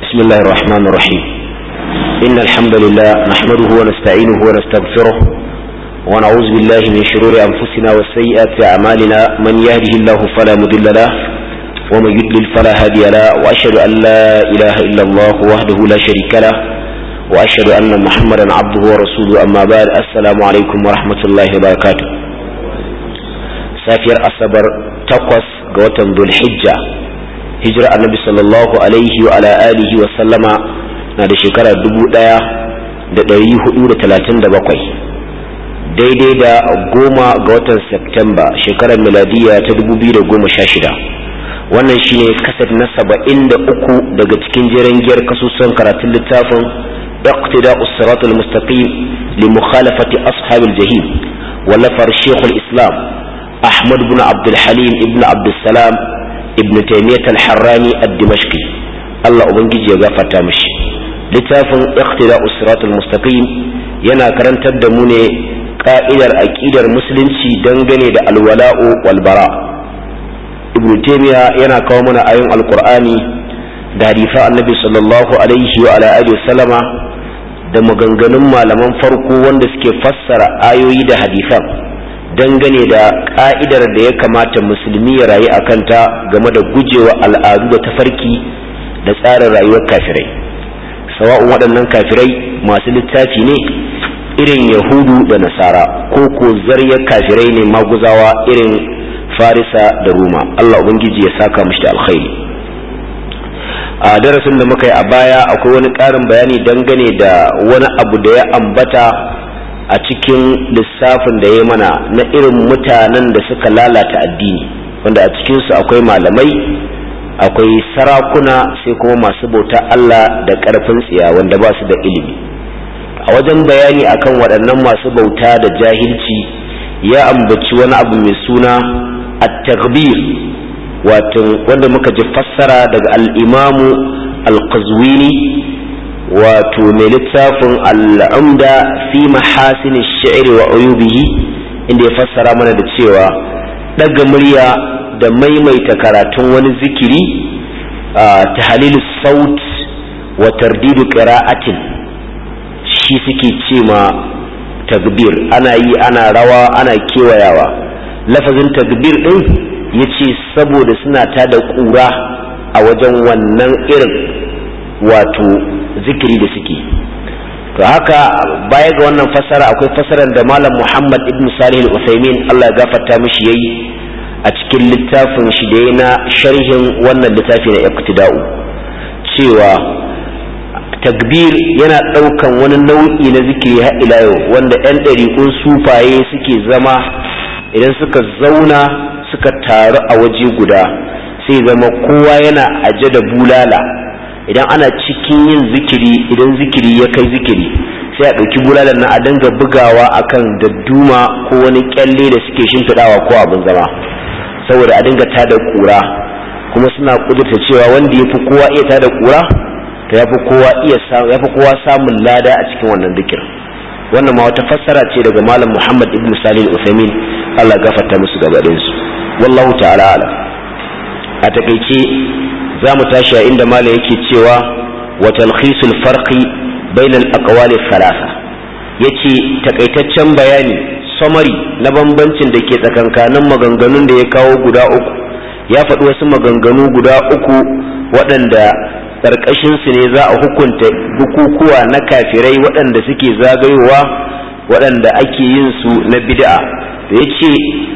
بسم الله الرحمن الرحيم إن الحمد لله نحمده ونستعينه ونستغفره ونعوذ بالله من شرور أنفسنا وسيئات أعمالنا من يهده الله فلا مضل له ومن يضلل فلا هادي له وأشهد أن لا إله إلا الله وحده لا شريك له وأشهد أن محمدا عبده ورسوله أما بعد السلام عليكم ورحمة الله وبركاته سافر أصبر تقوس قوة ذو الحجة hijira annabi sallallahu alaihi wa ala alihi wa sallama na da shekara dubu ɗaya da ɗari hudu da talatin da bakwai daidai da goma ga watan Septemba shekarar miladiya ta dubu biyu da goma sha shida wannan shine kasat na saba'in da uku daga cikin jiran giyar kasusuwan karatun littafin اقتداء الصراط المستقيم لمخالفة أصحاب الجحيم ولفر شيخ الإسلام أحمد بن عبد الحليم ابن عبد السلام ibn taymiyyah al-harrani ad-dimashqi Allah ubangiji ya gafarta mishi littafin iqtida'us siratal mustaqim yana karantar da mu ne ka'idar aqidar musulunci dangane da alwala'u wal bara ibn taymiyyah yana kawo mana ayoyin alqur'ani da hadisan annabi sallallahu alaihi wa ala alihi sallama da maganganun malaman farko wanda suke fassara ayoyi da hadisan dangane da ka'idar da ya kamata musulmi ya rayu a kanta game da gujewa al'adu da tafarki da tsarin rayuwar kafirai sawa'un waɗannan kafirai masu littafi ne irin yahudu da nasara ko ko zaryar kafirai ne maguzawa irin farisa da roma allah ubangiji ya saka mushi da alkhairi a darasin da muka yi a baya akwai wani ƙarin bayani dangane da wani abu da ya ambata a cikin lissafin da ya mana na irin mutanen da suka lalata addini wanda a cikinsu akwai malamai akwai sarakuna sai kuma masu bauta Allah da ƙarfin tsiya wanda ba su da ilimi a wajen bayani akan waɗannan masu bauta da jahilci ya ambaci wani abu mai suna at-taghbir wato wanda muka ji fassara daga al-imamu al-qazwini wato mai littafin al'umda fi mahasin shi'ri wa uyubihi inda ya fassara mana da cewa ɗaga murya da maimaita karatun wani zikiri ta halilu saut wa tardidu qira'atin shi suke ce ma tagbir ana yi ana rawa ana kewayawa lafazin tagbir ɗin ya ce saboda suna tada ƙura a wajen wannan irin wato zikiri da suke to haka baya ga wannan fasara akwai fasarar da malam muhammad ibn salih al-usaimin allah ya gafarta mishi yayi a cikin littafin shi da na sharhin wannan littafi na iqtida'u cewa takbir yana ɗaukan wani nau'i na zikiri har ila yau wanda 'yan ɗariƙun sufaye suke zama idan suka zauna suka taru a waje guda sai zama kowa yana aje da bulala idan ana cikin yin zikiri idan zikiri ya kai zikiri sai a ɗauki bulalar na a dinga bugawa akan dadduma ko wani kyalle da suke shimfiɗawa ko abin zama saboda a dinga tada ƙura kuma suna ƙudurta cewa wanda ya fi kowa iya tada ƙura to ya fi kowa iya ya fi kowa samun lada a cikin wannan zikir wannan ma wata fassara ce daga malam muhammad ibn salih al-uthaymin Allah gafarta musu gaba su wallahu ta'ala alam a takaice za mu tashi a inda malam yake cewa wa talkhisul farqi bainal aqwali thalatha yace takaitaccen bayani summary na bambancin da ke tsakankanin maganganun da ya kawo guda uku ya faɗi wasu maganganu guda uku waɗanda ƙarƙashin su ne za a hukunta bukukuwa na kafirai waɗanda suke zagayowa waɗanda ake yin su na bid'a da yace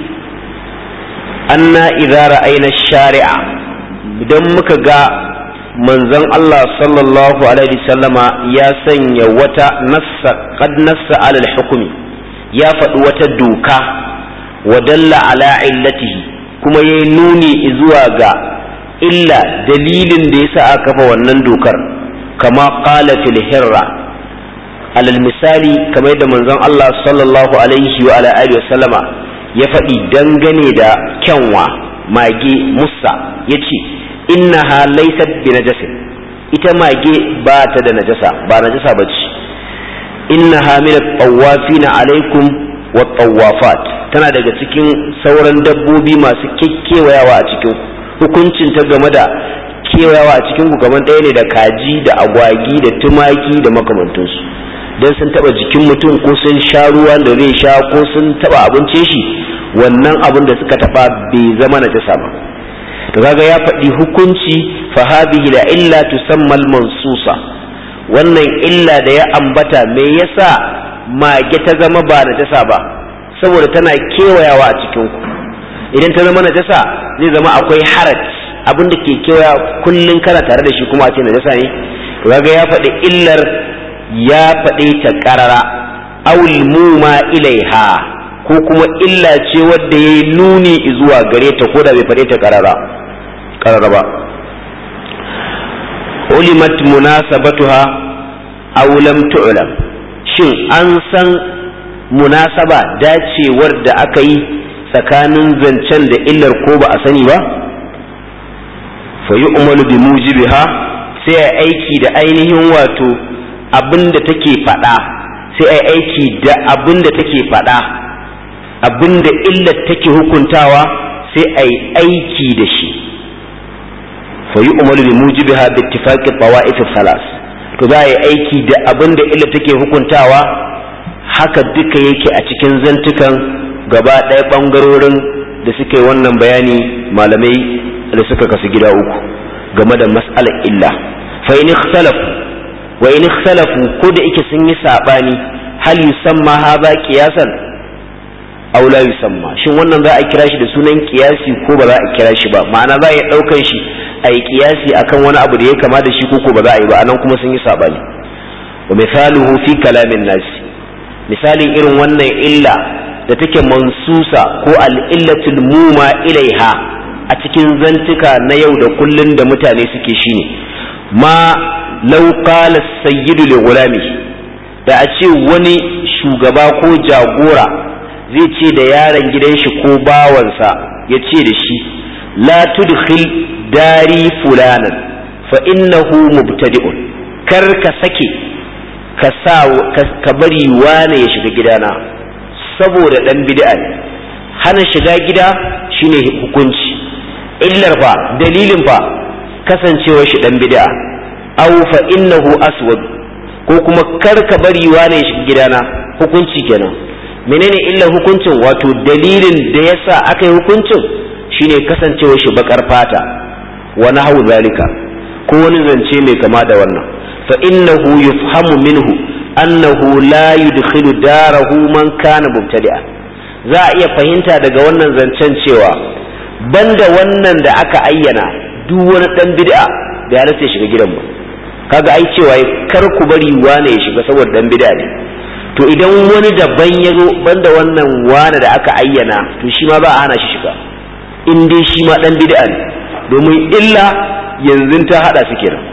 anna idza ra'ayna shari'a idan muka ga manzon Allah sallallahu alaihi sallama ya sanya wata nassa qad nassa alal hukumi ya faɗi wata doka wa dalla ala illatihi kuma ya nuni zuwa ga illa dalilin da yasa aka kafa wannan dokar kama qala fil hirra alal misali kamar da manzon Allah sallallahu alaihi wa ala alihi sallama ya faɗi dangane da kyanwa mage musa yace innaha laysat bi najasin ita mage ba ta da najasa ba najasa bace innaha min at-tawafina alaikum wa tawafat tana daga cikin sauran dabbobi masu kekkewayawa a cikin hukuncin ta game da kewayawa a cikin ku kamar ɗaya ne da kaji da agwagi da tumaki da makamantansu don sun taba jikin mutum ko sun sha ruwan da zai sha ko sun taba abincin shi wannan abin da suka taba bai zama na jasa ba to kaga ya faɗi hukunci fa hadhihi la illa tusamma al mansusa wannan illa da ya ambata me yasa mage ta zama ba na jasa ba saboda tana kewayawa a cikin ku idan ta zama na jasa zai zama akwai haraj abin da ke kewaya kullun kana tare da shi kuma a ce na jasa ne to kaga ya faɗi illar ya faɗe ta ƙarara awul muma ilaiha ko kuma illa ce wadda ya yi nuni zuwa gare ta ko da bai faɗe ta ƙarara ƙarara ba ulimat munasabatuha aw lam tu'lam shin an san munasaba dacewar da aka yi tsakanin zancen da illar ko ba a sani ba fa yu'malu bi mujibiha sai a aiki da ainihin wato abin da take faɗa sai a aiki da abin da take faɗa abin da illar take hukuntawa sai a yi aiki da shi fa yi umaru bi mujibiha bi ittifaqi tawa'if salas to za a yi aiki da abin da illar take hukuntawa haka duka yake a cikin zantukan gaba ɗaya ɓangarorin da suka yi wannan bayani malamai da suka kasu gida uku game da mas'alar illa fa in ikhtalafu wa in ikhtalafu ko da yake sun yi sabani hal yusamma hadha qiyasan aw la yusamma shin wannan za a kira shi da sunan qiyasi ko ba za a kira shi ba ma'ana za a yi daukan shi a yi qiyasi akan wani abu da ya kama da shi ko ba za a yi ba anan kuma sun yi sabani wa misaluhu fi kalamin nas misalin irin wannan illa da take mansusa ko al-illatul muma ilaiha a cikin zantuka na yau da kullun da mutane suke shine ma lau qala sayyidu li gulami da a ce wani shugaba ko jagora zai ce da yaron gidan shi ko bawansa ya ce da shi la tudkhil dari fulanan fa innahu mubtadi'un kar ka sake ka sa ka bari wane ya shiga gidana saboda dan bid'a ne hana shiga gida shine hukunci illar fa dalilin fa kasancewar shi dan bid'a aw fa innahu aswad ko kuma kar ka bari wane ya shiga gidana hukunci kenan menene illa hukuncin wato dalilin da yasa aka yi hukuncin shine kasancewar shi bakar fata wa nahwu zalika ko wani zance mai kama da wannan fa innahu yufhamu minhu annahu la yudkhilu darahu man kana mubtadi'a za a iya fahimta daga wannan zancen cewa banda wannan da aka ayyana duk wani dan bid'a da ya ya shiga gidan ba kaga ai cewa kar ku bari wane ya shiga saboda dan bid'a ne to idan wani daban ya zo banda wannan wane da aka ayyana to shi ma ba a hana shi shiga in dai shi ma dan bid'a ne domin illa yanzu ta hada su kenan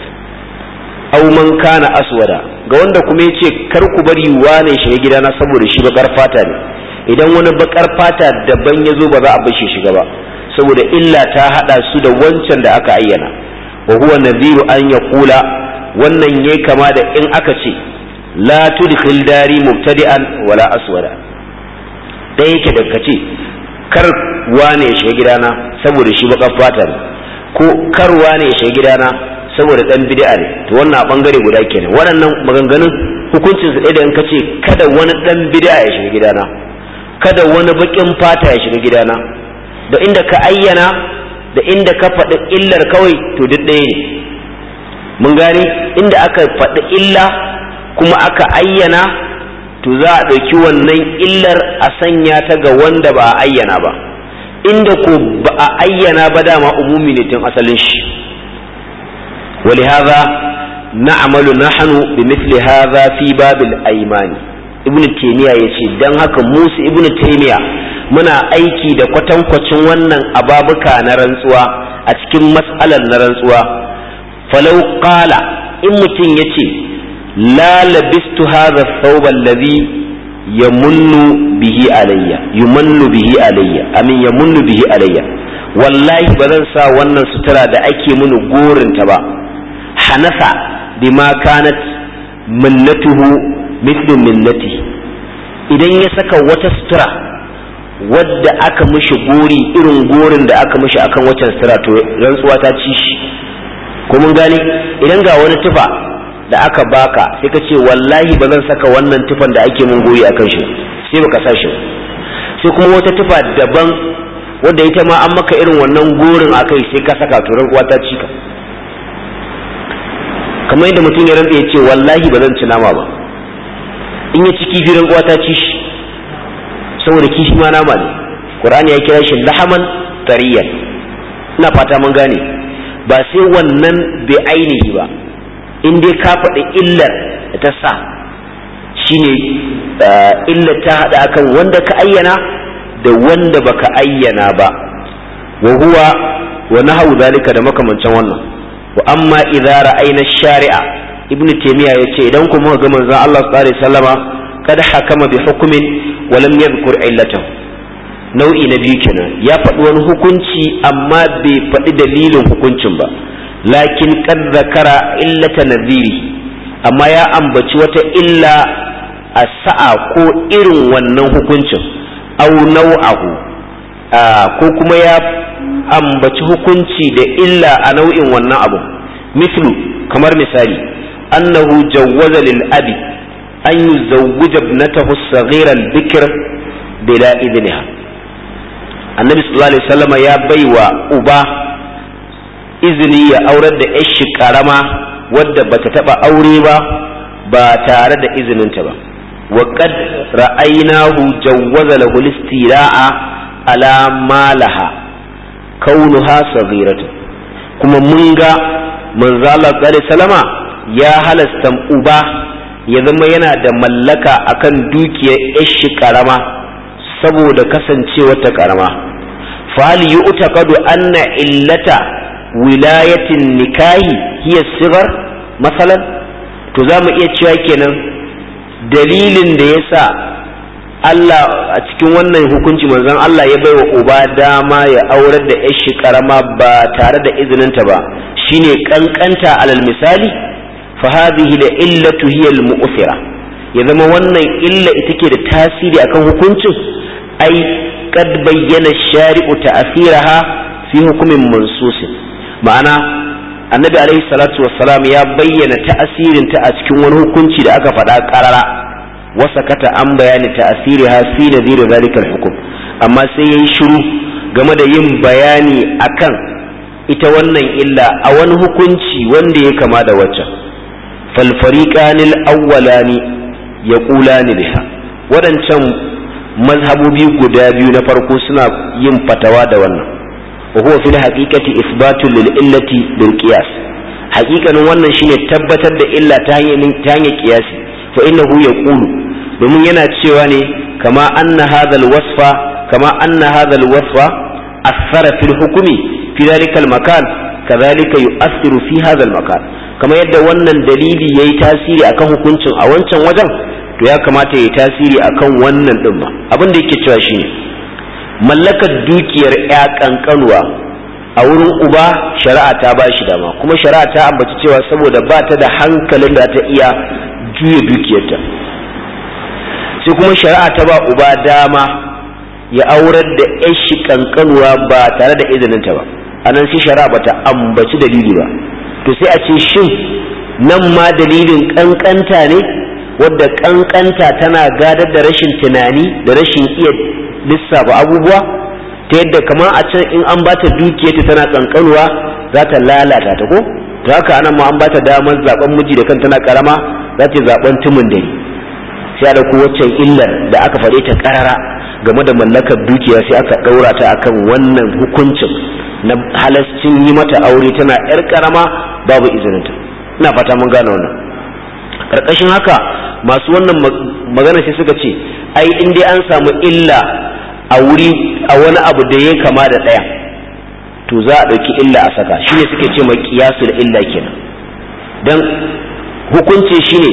aw man kana aswada ga wanda kuma yace kar ku bari wane ya shiga gidana saboda shi bakar fata ne idan wani bakar fata daban ya zo ba za a bar shi shiga ba saboda illa ta hada su da wancan da aka ayyana wa huwa nadhiru an yaqula wannan yayi kama da in aka ce la tudkhil dari mubtadi'an wala aswada dai yake da kace kar wane ya shiga gidana saboda shi bakar fata ne ko kar wane ya shiga gidana saboda dan bid'a ne to wannan a bangare guda kenan waɗannan maganganun hukuncin su ɗaya da in kace kada wani dan bid'a ya shiga gidana kada wani bakin fata ya shiga gidana da inda ka ayyana da inda ka faɗi illar kawai to duk ɗaya ne mun gani inda aka faɗi illa kuma aka ayyana to za a ɗauki wannan illar a sanya ta ga wanda ba a ayyana ba inda ko ba a ayyana ba dama umumi ne tun asalin shi ولهذا نعمل نحن بمثل هذا في باب الأيمان ibn taymiya yace dan haka musu ibn taymiya muna aiki da kwatankwacin wannan ababuka na rantsuwa a cikin mas'alar na rantsuwa falau qala in mutum yace la labistu hadha thawb alladhi yamunnu bihi alayya yumannu bihi alayya amin yamunnu bihi alayya wallahi ba zan sa wannan sutura da ake mini gorinta ba hanasa bima kanat minnatuhu mithlu minnati idan ya saka wata sutura wadda aka mishi gori irin gorin da aka mishi akan waccan sutura to rantsuwa ta ci shi ko mun gane idan ga wani tufa da aka baka sai ka ce wallahi ba zan saka wannan tufan da ake mun goyi akan shi sai baka sa shi sai kuma wata tufa daban wadda ita ma an maka irin wannan gorin akai sai ka saka turan uwa ta cika kamar yadda mutum ya rantsa ya ce wallahi ba zan ci nama ba in ya ci kifi ran uwa ta ci shi saboda kifi ma nama ne qur'ani ya kira shi lahaman tariyan ina fata mun gane ba sai wannan bai ainihi ba in dai ka faɗi illar da ta sa shine illar ta haɗa akan wanda ka ayyana da wanda baka ayyana ba wa huwa wa nahawu zalika da makamancin wannan wa amma idza ra'ayna shari'a ibnu taymiya yace idan kuma ga manzon Allah sallallahu alaihi wasallama kada hakama bi hukmin wa lam yadhkur illatahu nau'i na biyu kenan ya faɗi wani hukunci amma bai faɗi dalilin hukuncin ba lakin kad zakara illata nadhiri amma ya ambaci wata illa a sa'a ko irin wannan hukuncin au nau'ahu ko kuma ya ambaci hukunci da illa a nau'in wannan abu mislu kamar misali annahu jawwaza lil abi an yuzawwija ibnatahu as-saghira al-bikr bila idniha annabi sallallahu alaihi wasallam ya baiwa uba izini ya aurar da yashi karama wadda bata taba aure ba ba tare da izininta ba wa qad ra'aynahu jawwaza lahu al-istira'a ala malaha kaunuha saghiratu kuma mun ga manzo Allah sallallahu salama ya halasta uba ya zama yana da mallaka akan dukiyar yashi karama saboda kasancewar ta karama fal yu'taqadu anna illata wilayatin nikahi hiya sigar masalan to za mu iya cewa kenan dalilin da yasa Allah a cikin wannan hukunci manzon Allah ya baiwa uba dama ya aurar da yashi karama ba tare da izininta ba shine kankanta alal misali fa hadhihi la illatu hiya al mu'thira ya zama wannan illa ita ke da tasiri akan hukuncin ai kad bayyana shari'u ta'thiraha fi hukumin mansusin ma'ana annabi alaihi salatu wassalam ya bayyana ta'asirin ta a cikin wani hukunci da aka faɗa ƙarara wasa kata an bayani ta'asiriha fi nadhir zalika hukum amma sai yayi shiru game da yin bayani akan ita wannan illa a wani hukunci wanda ya kama da waccan fal fariqanil awwalani yaqulani biha waɗancan mazhabobi guda biyu na farko suna yin fatawa da wannan wa huwa fil haqiqati isbatu lil illati bil qiyas haqiqanin wannan shine tabbatar da illa ta hanyar ta hanyar qiyasi fa innahu yaqulu domin yana cewa ne kama anna hadha al wasfa kama anna hadha al wasfa athara fil hukmi fi dhalika al makan kadhalika yu'athiru fi hadha al makan kama yadda wannan dalili yayi tasiri akan hukuncin a wancan wajen to ya kamata ya tasiri akan wannan din ba abin da yake cewa shine mallakar dukiyar ya kankanuwa a wurin uba shari'a ta ba shi dama kuma shari'a ta ambaci cewa saboda ba ta da hankalin da ta iya juya dukiyarta sai kuma shari'a ta ba uba dama ya aurar da yashi kankanuwa ba tare da izininta ba anan sai shari'a bata ambaci dalili ba to sai a ce shin nan ma dalilin kankanta ne wadda kankanta tana gadar da rashin tunani da rashin iya lissafa abubuwa ta yadda kamar a can in an bata dukiyarta tana kankanuwa za ta lalata ta ko to haka anan ma an bata damar zaben miji da kan tana karama za ta zaben tumin dare sai da ku waccan illar da aka faɗe ta karara game da mallakar dukiya sai aka ɗaura ta akan wannan hukuncin na halascin yi mata aure tana yar karama babu izininta ina fata mun gane wannan karkashin haka masu wannan magana sai suka ce ai in dai an samu illa a wuri a wani abu da ya kama da ɗaya to za a ɗauki illa a saka shine suke ce mai kiyasu da illa kenan dan hukunci shine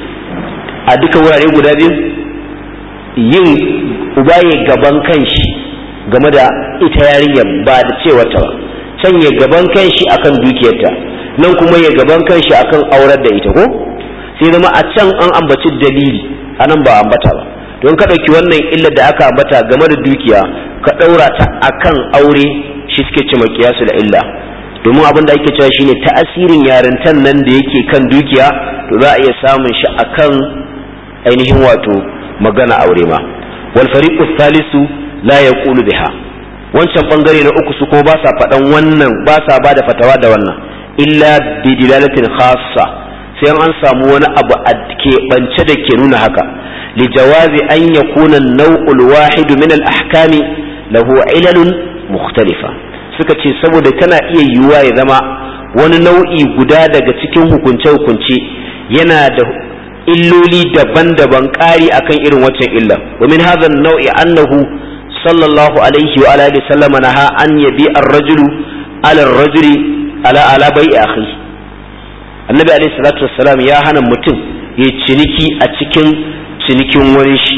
a duka wurare guda biyu yin uba ya gaban kanshi game da ita yarinyar ba da cewa ta ba can ya gaban kanshi akan dukiyarta nan kuma ya gaban kanshi akan aurar da ita ko sai zama a can an ambaci dalili anan ba ambata ba don ka ɗauki wannan illar da aka ambata game da dukiya ka ɗaura ta akan aure shi suke ce kiyasu da illa domin abin da ake cewa shine ta'asirin yarintan nan da yake kan dukiya to za a iya samun shi akan ainihin wato magana aure ma wal fariqu thalisu la yaqulu biha wancan bangare na uku su kuma ba sa faɗan wannan ba sa ba da fatawa da wannan illa bi dilalatin khassa sai an samu wani abu a keɓance da ke nuna haka li jawazi an yakuna an-naw'ul wahid min al-ahkami lahu ilalun mukhtalifa suka ce saboda tana iya yiwuwa ya zama wani nau'i guda daga cikin hukunce-hukunce yana da illoli daban-daban ƙari akan irin waccan illa wa min hadha an-naw'i annahu sallallahu alaihi wa alihi sallama naha an yabi ar-rajulu ala ar-rajuli ala ala bai'i akhi annabi alaihi salatu wassalam ya hana mutum ya ciniki a cikin cinikin wani shi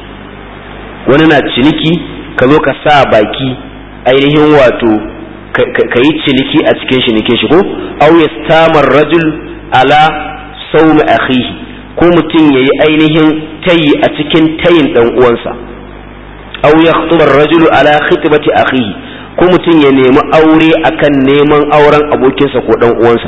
wani na ciniki ka zo ka sa baki ainihin wato ka yi ciniki a cikin shinikin shi ko aw yastamar rajul ala sawmi akhihi ko mutum yayi ainihin tayi a cikin tayin dan uwansa aw yakhtuba ar-rajulu ala khitbati akhihi ko mutum ya nemi aure akan neman auren abokinsa ko dan uwansa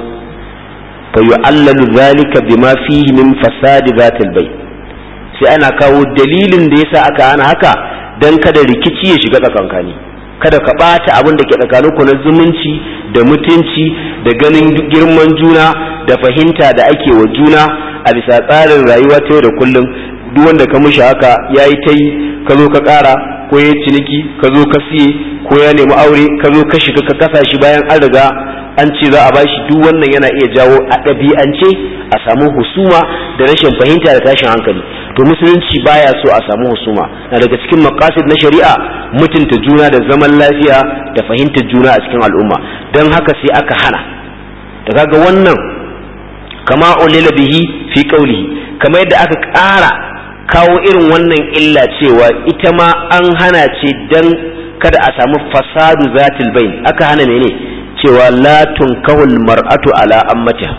fa yu'allalu dhalika bima fihi min fasadi zatil bayt sai ana kawo dalilin da yasa aka hana haka dan kada rikici ya shiga tsakankani kada ka ɓata abin da ke tsakaninku na zumunci da mutunci da ganin girman juna da fahimta da ake wa juna a bisa tsarin rayuwa ta yau da kullum duk wanda ka mushi haka ya yi ta yi ka zo ka ƙara ko ya ciniki ka zo ka siye ko ya nemi aure ka zo ka shiga ka kasa shi bayan an riga an ce za a bashi duk wannan yana iya jawo a ɗabi'ance a samu husuma da rashin fahimta da tashin hankali to musulunci baya so a samu husuma na daga cikin maqasid na shari'a mutunta juna da zaman lafiya da fahimtar juna a cikin al'umma don haka sai aka hana da kaga wannan kama ulila bihi fi qawlihi kamar yadda aka ƙara kawo irin wannan illa cewa ita ma an hana ce dan kada a samu fasadu zatil bain aka hana mene cewa la tunkahul mar'atu ala ammatiha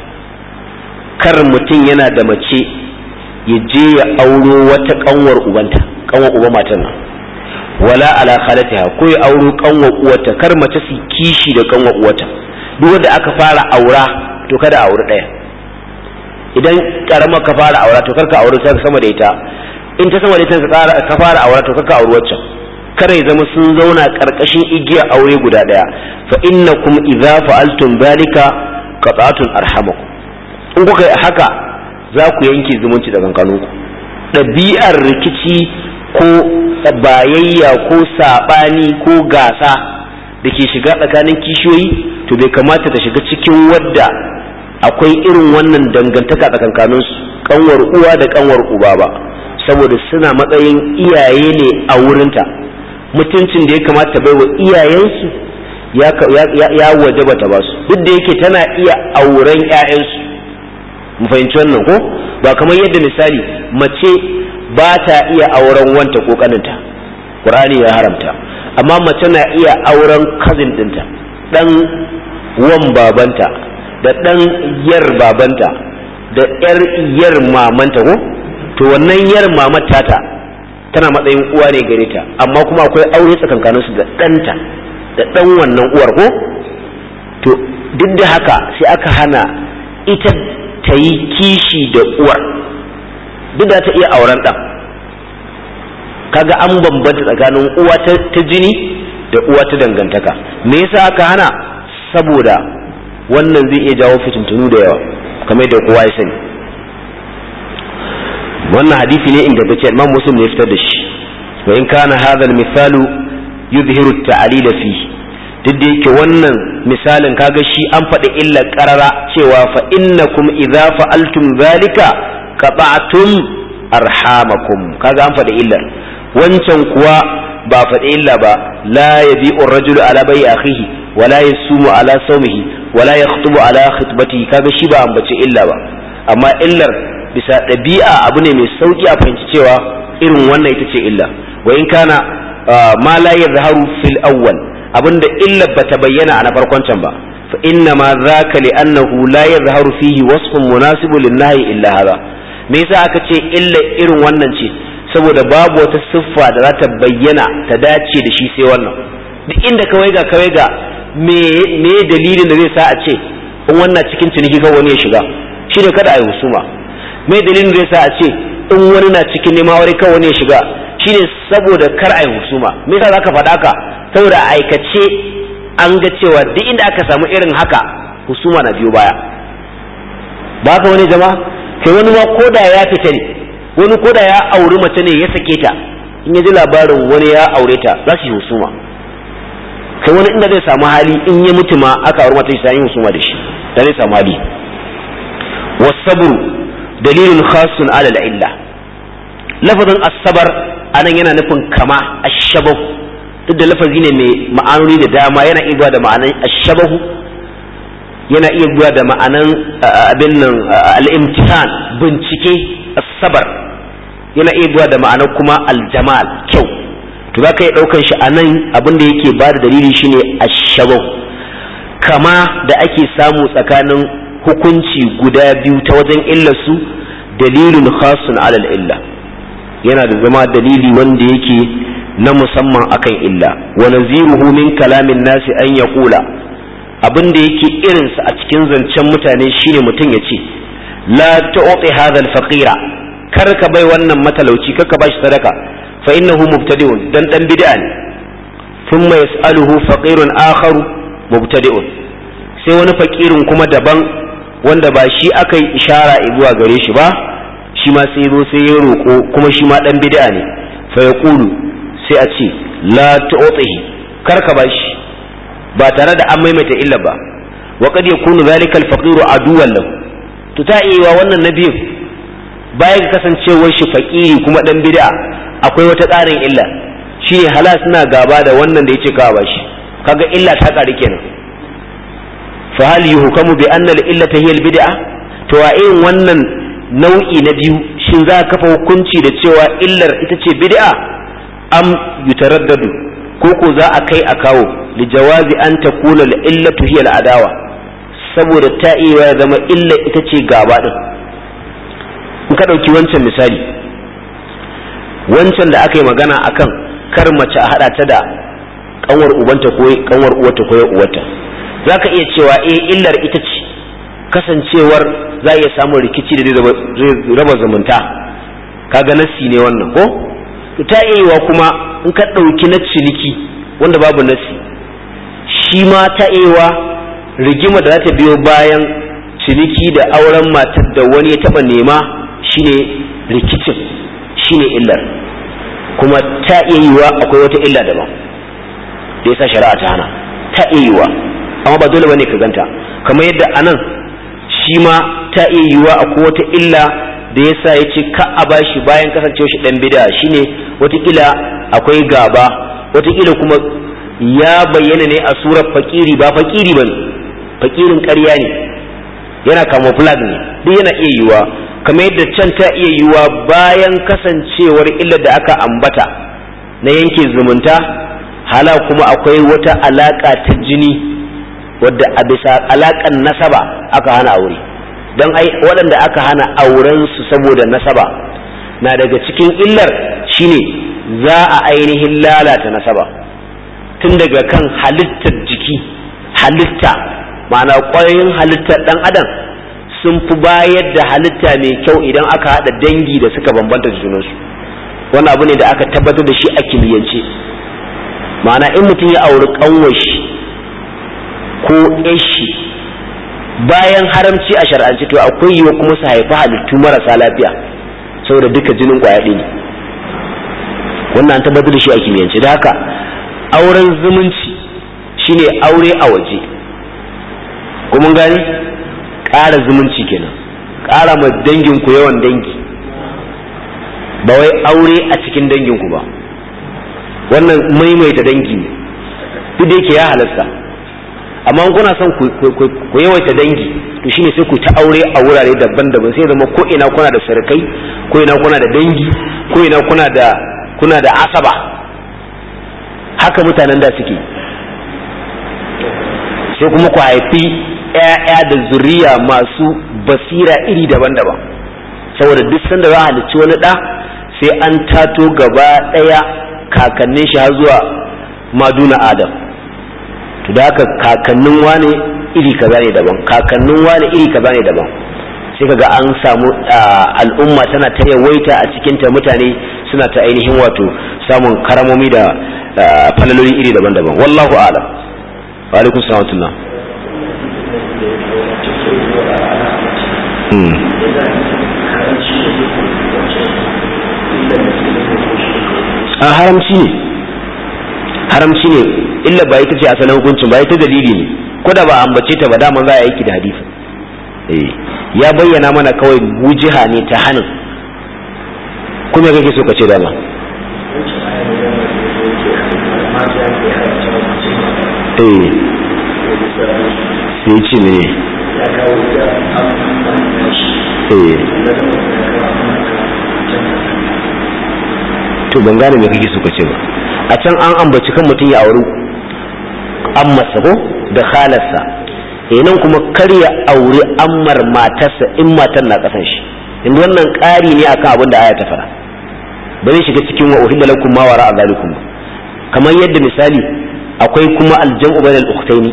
kar mutum yana da mace ya je ya auro wata kanwar ubanta kanwar uba matan nan wala ala khalatiha ko ya auro kanwar uwata kar mace su kishi da kanwar uwata duk wanda aka fara aura to kada aure daya idan karama ka fara aura to karka aure ta sama da ita in ta sama da ita ka fara aura to karka aure waccan kare ya zama sun zauna karkashin igiyar aure guda daya fa innakum idza fa'altum dhalika qata'atun arhamakum in kuka yi haka za ku yanke zumunci da kankaninku ɗabi'ar rikici ko bayayya ko saɓani ko gasa da ke shiga tsakanin kishiyoyi to bai kamata ta shiga cikin wadda akwai irin wannan dangantaka tsakankaninsu kanwar uwa da kanwar uba ba saboda suna matsayin iyaye ne a wurinta mutuncin da ya kamata bai wa iyayensu ya waje bata ba su duk da yake tana iya auren 'ya'yansu mu fahimci wannan ko ba kamar yadda misali mace ba ta iya auren wanta ko kaninta qur'ani ya haramta amma mace na iya auren cousin dinta dan wan babanta da dan yar babanta da yar yar mamanta ko to wannan yar mamata ta tana matsayin uwa ne gare ta amma kuma akwai aure tsakankanin su da ɗanta da ɗan wannan uwar ko to duk da haka sai aka hana ita ta yi kishi da uwar duk da ta iya auren ɗan kaga an bambanta tsakanin uwa ta jini da uwa ta dangantaka me yasa aka hana saboda wannan zai iya jawo fitintunu da yawa kamar yadda kowa ya sani wannan hadisi ne inda tace Imam Muslim ne fitar da shi wa in kana hadha al-misalu yuzhiru at-ta'lil fihi duk da yake wannan misalin kaga shi an faɗi illa ƙarara cewa fa innakum idza fa'altum zalika qata'tum arhamakum kaga an faɗi illar wancan kuwa ba faɗi illa ba la yabi'u ar-rajulu ala bai akhihi wala yasumu ala sawmihi wala yakhtubu ala khitbatihi kaga shi ba ambace illa ba amma illar bisa ɗabi'a abu ne mai sauki a fahimci cewa irin wannan ita ce illa wa in kana ma la yadhharu fil awwal abinda illa bata bayyana a na farkon can ba fa inna ma zaka li annahu la yadhharu fihi wasfun munasibun lin-nahyi illa hadha me yasa aka ce illa irin wannan ce saboda babu wata siffa da za ta bayyana ta dace da shi sai wannan duk inda kawai ga kawai ga me me dalilin da zai sa a ce in wannan cikin ciniki ga wani ya shiga shine kada a yi husuma me dalilin da zai sa a ce in wani na cikin nema wani kan wani ya shiga shine saboda kar a yi husuma me yasa zaka faɗa ka saboda aikace an ga cewa duk inda aka samu irin haka husuma na biyo baya ba haka wani jama'a kai wani ma koda ya fita ne wani koda ya auri mace ne ya sake ta in ya ji labarin wani ya aure ta za su yi husuma kai wani inda zai samu hali in ya mutu ma aka auri mata sai yi husuma da shi da zai samu hali wasabru dalilun khasun ala illa lafazin asabar anan yana nufin kama ashabahu duk da lafazi ne mai ma'anoni da dama yana iya da ma'anan ashabahu yana iya zuwa da ma'anan abin nan al'imtihan bincike asabar yana iya zuwa da ma'anar kuma aljamal kyau to za ka yi ɗaukan shi a nan abin da yake ba da dalili shine ashabau kama da ake samu tsakanin hukunci guda biyu ta wajen illarsu dalilin khasun alal illa yana da zama dalili wanda yake na musamman akan illa wa naziruhu min kalamin nasi an yaqula abin da yake irinsa a cikin zancen mutane shine mutum ya ce la tu'ti hadha al-faqira kar ka bai wannan matalauci kar ka bashi sadaka fa innahu mubtadi'un dan dan bid'a ne thumma yas'aluhu faqirun akharu mubtadi'un sai wani fakirin kuma daban wanda ba shi aka yi ishara zuwa gare shi ba shi ma sai zo sai ya roƙo kuma shi ma dan bid'a ne fa yaqulu sai a ce la tu'tihi kar ka bashi ba tare da an maimaita illa ba wa kad yakunu zalika al-faqiru aduwan lahu to ta iya wannan nabiyin bayan kasancewar shi fakiri kuma dan bid'a akwai wata tsarin illa shine hala suna gaba da wannan da yace kawa bashi kaga illa ta kare kenan fa hal yuhkamu bi anna al-illata hiya al-bid'a to a irin wannan nau'i na biyu shin za ka kafa hukunci da cewa illar ita ce bid'a am yutaraddadu ko ko za a kai a kawo li jawazi an takuna al-illatu hiya al-adawa saboda ta iya zama illa ita ce gaba din in ka ɗauki wancan misali wancan da aka yi magana akan kar mace a haɗa ta da kanwar ubanta ko kanwar uwarta ko uwarta za ka iya cewa eh illar ita ce kasancewar za a iya samun rikici da zai raba zumunta kaga nassi ne wannan ko to ta iya kuma in ka ɗauki na ciniki wanda babu nassi shi ma ta iya rigima da za ta biyo bayan ciniki da auren matar da wani ya taɓa nema shine rikicin shine illar kuma ta iya yiwa akwai wata illa daban da yasa shari'a ta hana ta iya yiwa amma ba dole bane ka ganta kamar yadda anan shi ma ta iya yiwa akwai wata illa da yasa ya ce ka a bashi bayan kasancewa shi dan bida shine watakila akwai gaba watakila kuma ya bayyana ne a surar fakiri ba fakiri bane fakirin ƙarya ne yana camouflage ne duk yana iya yiwa kamar yadda can ta iya yiwa bayan kasancewar illar da aka ambata na yanke zumunta hala kuma akwai wata alaka ta jini wadda a bisa alakan nasaba aka hana aure don ai waɗanda aka hana auren su saboda nasaba na daga cikin illar shine za a ainihin lalata nasaba tun daga kan halittar jiki halitta ma'ana ƙwayoyin halittar ɗan adam sun fi bayar da halitta mai kyau idan aka haɗa dangi da suka bambanta junansu wani abu ne da aka tabbatar da shi a kimiyyance ma'ana in mutum ya auri ƙanwashi ko yashi bayan haramci a shar'ance to akwai yiwa kuma su haifi halittu marasa lafiya saboda duka jinin ƙwaya ne wannan an tabbatar da shi a kimiyyance da haka auren zumunci shine aure a waje kuma gani ƙara zumunci kenan ƙara ma danginku yawan dangi ba wai aure a cikin danginku ba wannan maimaita dangi ne duk da yake ya halasta amma kuna son ku yawaita dangi to shine sai ku ta aure a wurare daban-daban sai zama ko ina kuna da sarkai ko ina kuna da dangi ko ina kuna da kuna da asaba haka mutanen da suke sai kuma ku haifi ‘ya'ya da zuriya masu basira iri daban-daban saboda duk sanda za a halicci wani ɗa sai an tato gaba ɗaya kakannin shi har zuwa maduna adam to da haka kakannin wane iri kaza ne daban kakannin wane iri kaza ne daban sai kaga an samu al'umma tana ta yawaita a cikin ta mutane suna ta ainihin wato samun karamomi da falaloli iri daban-daban wallahu a'lam wa alaikum salam a haramci ne haramci ne illa ba ita ce asalin hukuncin ba ita dalili ne ko da ba ambace ta ba dama za a yi da hadisi eh ya bayyana mana kawai wujiha ne ta hannun kuma kake so ka ce dama eh sai ce ne eh to ban gane me kake so ka ce ba a can an ambaci kan mutum ya auri ammarsa ko da khalarsa eh nan kuma kar ya auri ammar matarsa in matar na kasan shi inda wannan ƙari ne akan abin da aya ta fara ba zai shiga cikin wa uhilla lakum ma wara zalikum kamar yadda misali akwai kuma aljam'u bainal ukhtaini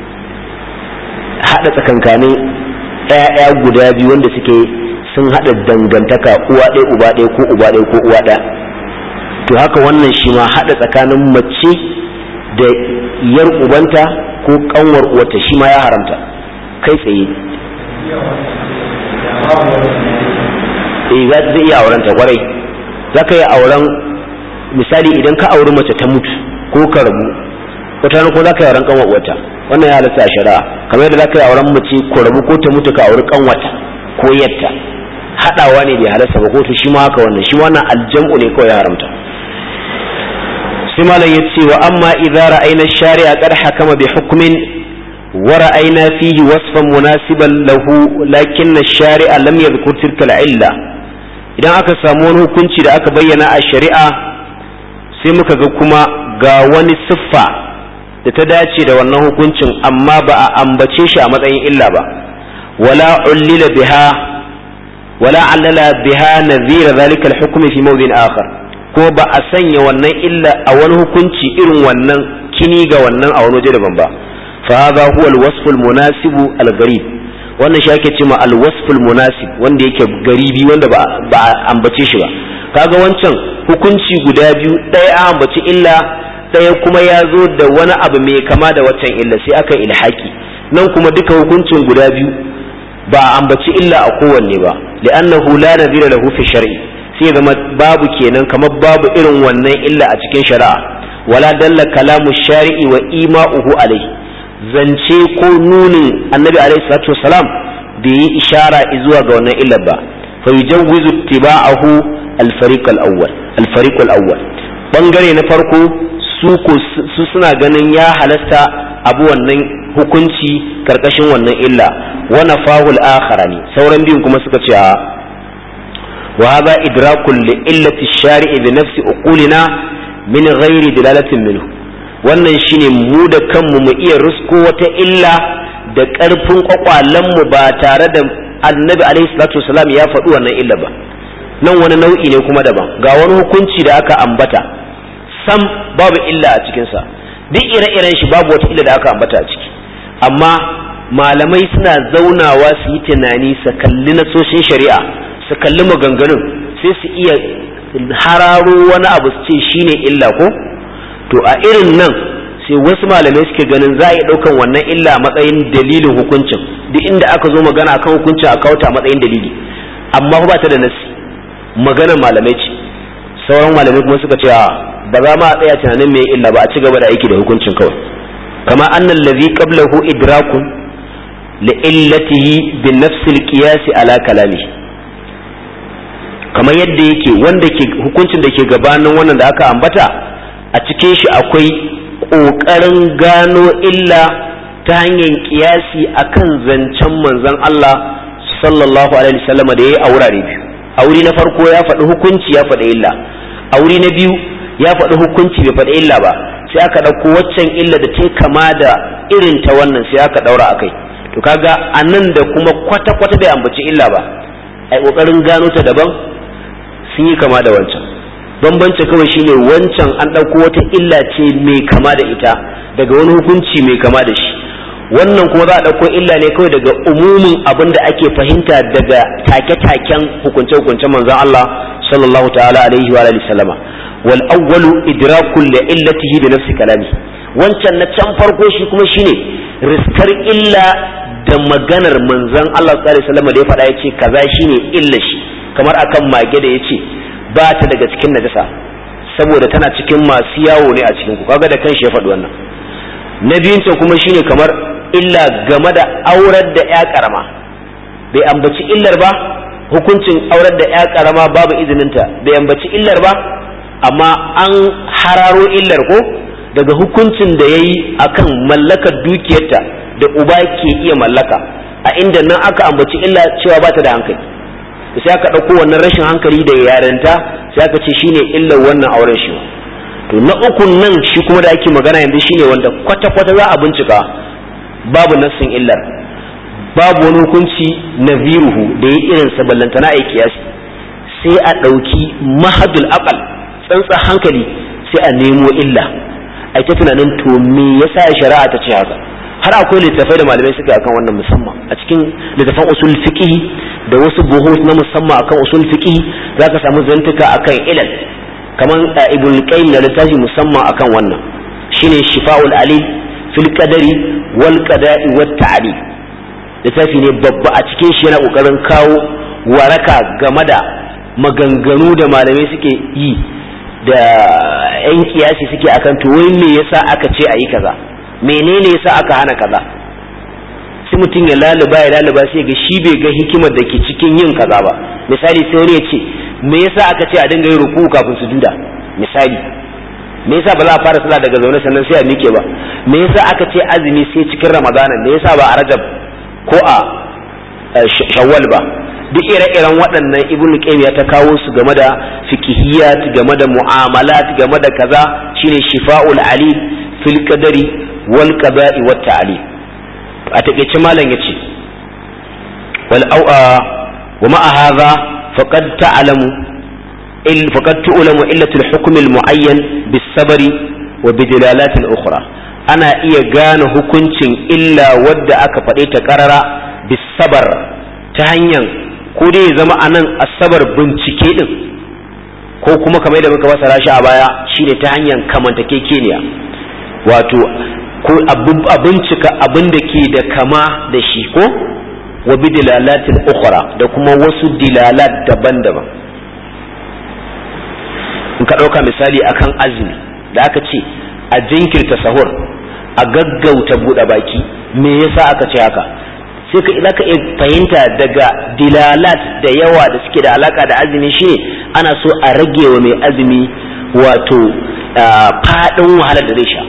hada tsakankanin ɗaya guda biyu wanda suke sun hada dangantaka uwa ɗaya uba ɗaya ko uba ɗaya ko uwa ɗaya to haka wannan shi ma haɗa tsakanin mace da yar ubanta ko kanwar uwata shi ma ya haramta kai tsaye eh za zai iya auren ta kwarai za ka yi auren misali idan ka auri mace ta mutu ko ka rabu wata ko za ka yi auren kanwar uwata wannan ya halatta a shari'a kamar yadda za ka yi auren mace ko rabu ko ta mutu ka auri kanwata ko yatta haɗawa ne bai halasta ba ko to shi ma haka wannan shi ma wannan aljam'u ne kawai ya haramta sai malam ya ce wa amma idza ra'ayna shari'a qad hakama bi hukmin wa ra'ayna fihi wasfan munasiban lahu lakinna shari'a lam yadhkur tilka illa idan aka samu wani hukunci da aka bayyana a shari'a sai muka ga kuma ga wani siffa da ta dace da wannan hukuncin amma ba a ambace shi a matsayin illa ba wala ullila biha wala allala biha nadhira dhalika al-hukm fi mawdin akhar ko ba a sanya wannan illa a wani hukunci irin wannan kini ga wannan a wani waje daban ba fa hadha huwa al-wasf al-munasib al-gharib wannan shi ake cewa al-wasf al-munasib wanda yake garibi wanda ba ba ambace shi ba kaga wancan hukunci guda biyu ɗaya a ambaci illa ɗaya kuma ya zo da wani abu mai kama da waccan illa sai aka ilhaki nan kuma duka hukuncin guda biyu ba a ambaci illa a kowanne ba li'annahu la nadira lahu fi shar'i sai zama babu kenan kamar babu irin wannan illa a cikin shari'a wala dalla kalamu shari'i wa ima'uhu alai zance ko nunin annabi alaihi salatu wasalam bai yi ishara zuwa ga wannan illar ba fa yujawwizu ittiba'ahu al-fariq al-awwal al-fariq al-awwal bangare na farko su ko su suna ganin ya halasta abu wannan hukunci karkashin wannan illa wa nafahu al-akharani sauran biyun kuma suka ce a وهذا إدراك لإلة الشارع بنفس أقولنا من غير دلالة منه wannan shine mu da kanmu mu iya rusko wata illa da ƙarfin ƙwaƙwalenmu ba tare da annabi alaihi salatu wasalam ya faɗi wannan illa ba nan wani nau'i ne kuma daban ga wani hukunci da aka ambata sam babu illa a cikinsa duk ire-iren shi babu wata illa da aka ambata a ciki amma malamai suna zaunawa su yi tunani su kalli nasoshin shari'a su kalli maganganun sai su iya hararo wani abu su ce shine illa ko to a irin nan sai wasu malamai suke ganin za a iya ɗaukan wannan illa a matsayin dalilin hukuncin duk inda aka zo magana akan hukuncin a kawo ta matsayin dalili amma ba ta da nasi maganar malamai ce sauran malamai kuma suka ce ba za ma a tsaya tunanin mai illa ba a ci gaba da aiki da hukuncin kawai kama annal ladhi qablahu idrakun li illatihi bin nafsil qiyas ala kalamihi kamar yadda yake wanda ke hukuncin da ke gabanin wannan da aka ambata a cikin shi akwai ƙoƙarin gano illa ta hanyar kiyasi akan zancen manzon Allah sallallahu alaihi wasallam da yayi a wurare biyu a wuri na farko ya faɗi hukunci ya faɗi illa a wuri na biyu ya faɗi hukunci bai faɗi illa ba sai aka ɗauko waccan illa da ta kama da irin ta wannan sai aka ɗaura akai to kaga a nan da kuma kwata-kwata bai ambaci illa ba ai ƙoƙarin gano ta daban sun yi kama da wancan bambanci kawai shine wancan an ɗauko wata illa ce mai kama da ita daga wani hukunci mai kama da shi wannan kuma za a ɗauko illa ne kawai daga umumin abin da ake fahimta daga take-taken hukunce-hukuncen manzon Allah sallallahu ta'ala alaihi wa alihi sallama wal awwalu idrakul li illatihi bi nafsi kalami wancan na can farko shi kuma shine riskar illa da maganar manzon Allah sallallahu alaihi wasallam da ya faɗa yace kaza shine illa shi kamar akan mage da yace ba ta daga cikin najasa saboda tana cikin masu yawo ne a cikin ku kaga da kanshi ya faɗi wannan na biyun can kuma shine kamar illa game da aurar da ya karama bai ambaci illar ba hukuncin aurar da ya karama babu izininta bai ambaci illar ba amma an hararo illar ko daga hukuncin da ya yi a kan mallakar dukiyarta da uba ke iya mallaka a inda nan aka ambaci illa cewa ba ta da hankali sai aka ɗauko wannan rashin hankali da yarinta sai aka ce shine illar wannan auren shi to na ukun nan shi kuma da ake magana yanzu shine wanda kwata-kwata za a bincika babu nassin illar babu wani hukunci na viruhu da ya irin sa ballantana a kiyasi sai a ɗauki mahadul aqal tsantsa hankali sai a nemo illa a ta tunanin to me yasa shari'a ta ce haka har akwai littafai da malamai suka akan wannan musamman a cikin littafan usul fiqh da wasu buhut na musamman akan usul fiqh zaka samu zantuka akan ilal kaman ibn qayyim da littafi musamman akan wannan shine shifa'ul alil fil qadari wal qada'i wat ta'lil littafi ne babba a cikin shi yana kokarin kawo waraka game da maganganu da malamai suke yi da yan kiyasi suke akan to wai me yasa aka ce a yi kaza menene yasa aka hana kaza sai mutum ya laluba ya laluba sai ga shi bai ga hikimar da ke cikin yin kaza ba misali sai wani ya ce me yasa aka ce a dinga yin ruku kafin su duda misali me yasa ba za a fara sallah daga zaune sannan sai a mike ba me yasa aka ce azumi sai cikin ramadana me yasa ba a rajab ko a shawwal ba duk ire-iren waɗannan ibn qayyim ya ta kawo su game da fiqhiyat game da mu'amalat game da kaza shine shifa'ul alim fil qadari wal qada'i wat ta'lim a takeice malam yace wal au'a wa ma'a hadha faqad ta'lamu il faqad tu'lamu illatul hukm al mu'ayyan bis sabri wa bidilalat al ukhra ana iya gane hukuncin illa wadda aka faɗe ta karara bis sabar ta hanyar ko dai ya zama anan asabar bincike din ko kuma kamar da muka fasara shi a baya shine ta hanyar kamantakekeniya wato ko a bincika abin da ke da kama da shi ko wa bi dilalatin ukhra da kuma wasu dilalat daban-daban in ka ɗauka misali akan azumi da aka ce a jinkirta sahur a gaggauta buɗe baki me yasa aka ce haka sai ka za ka iya fahimta daga dilalat da yawa da suke da alaka da azumi shine ana so a rage wa mai azumi wato faɗin wahalar da zai sha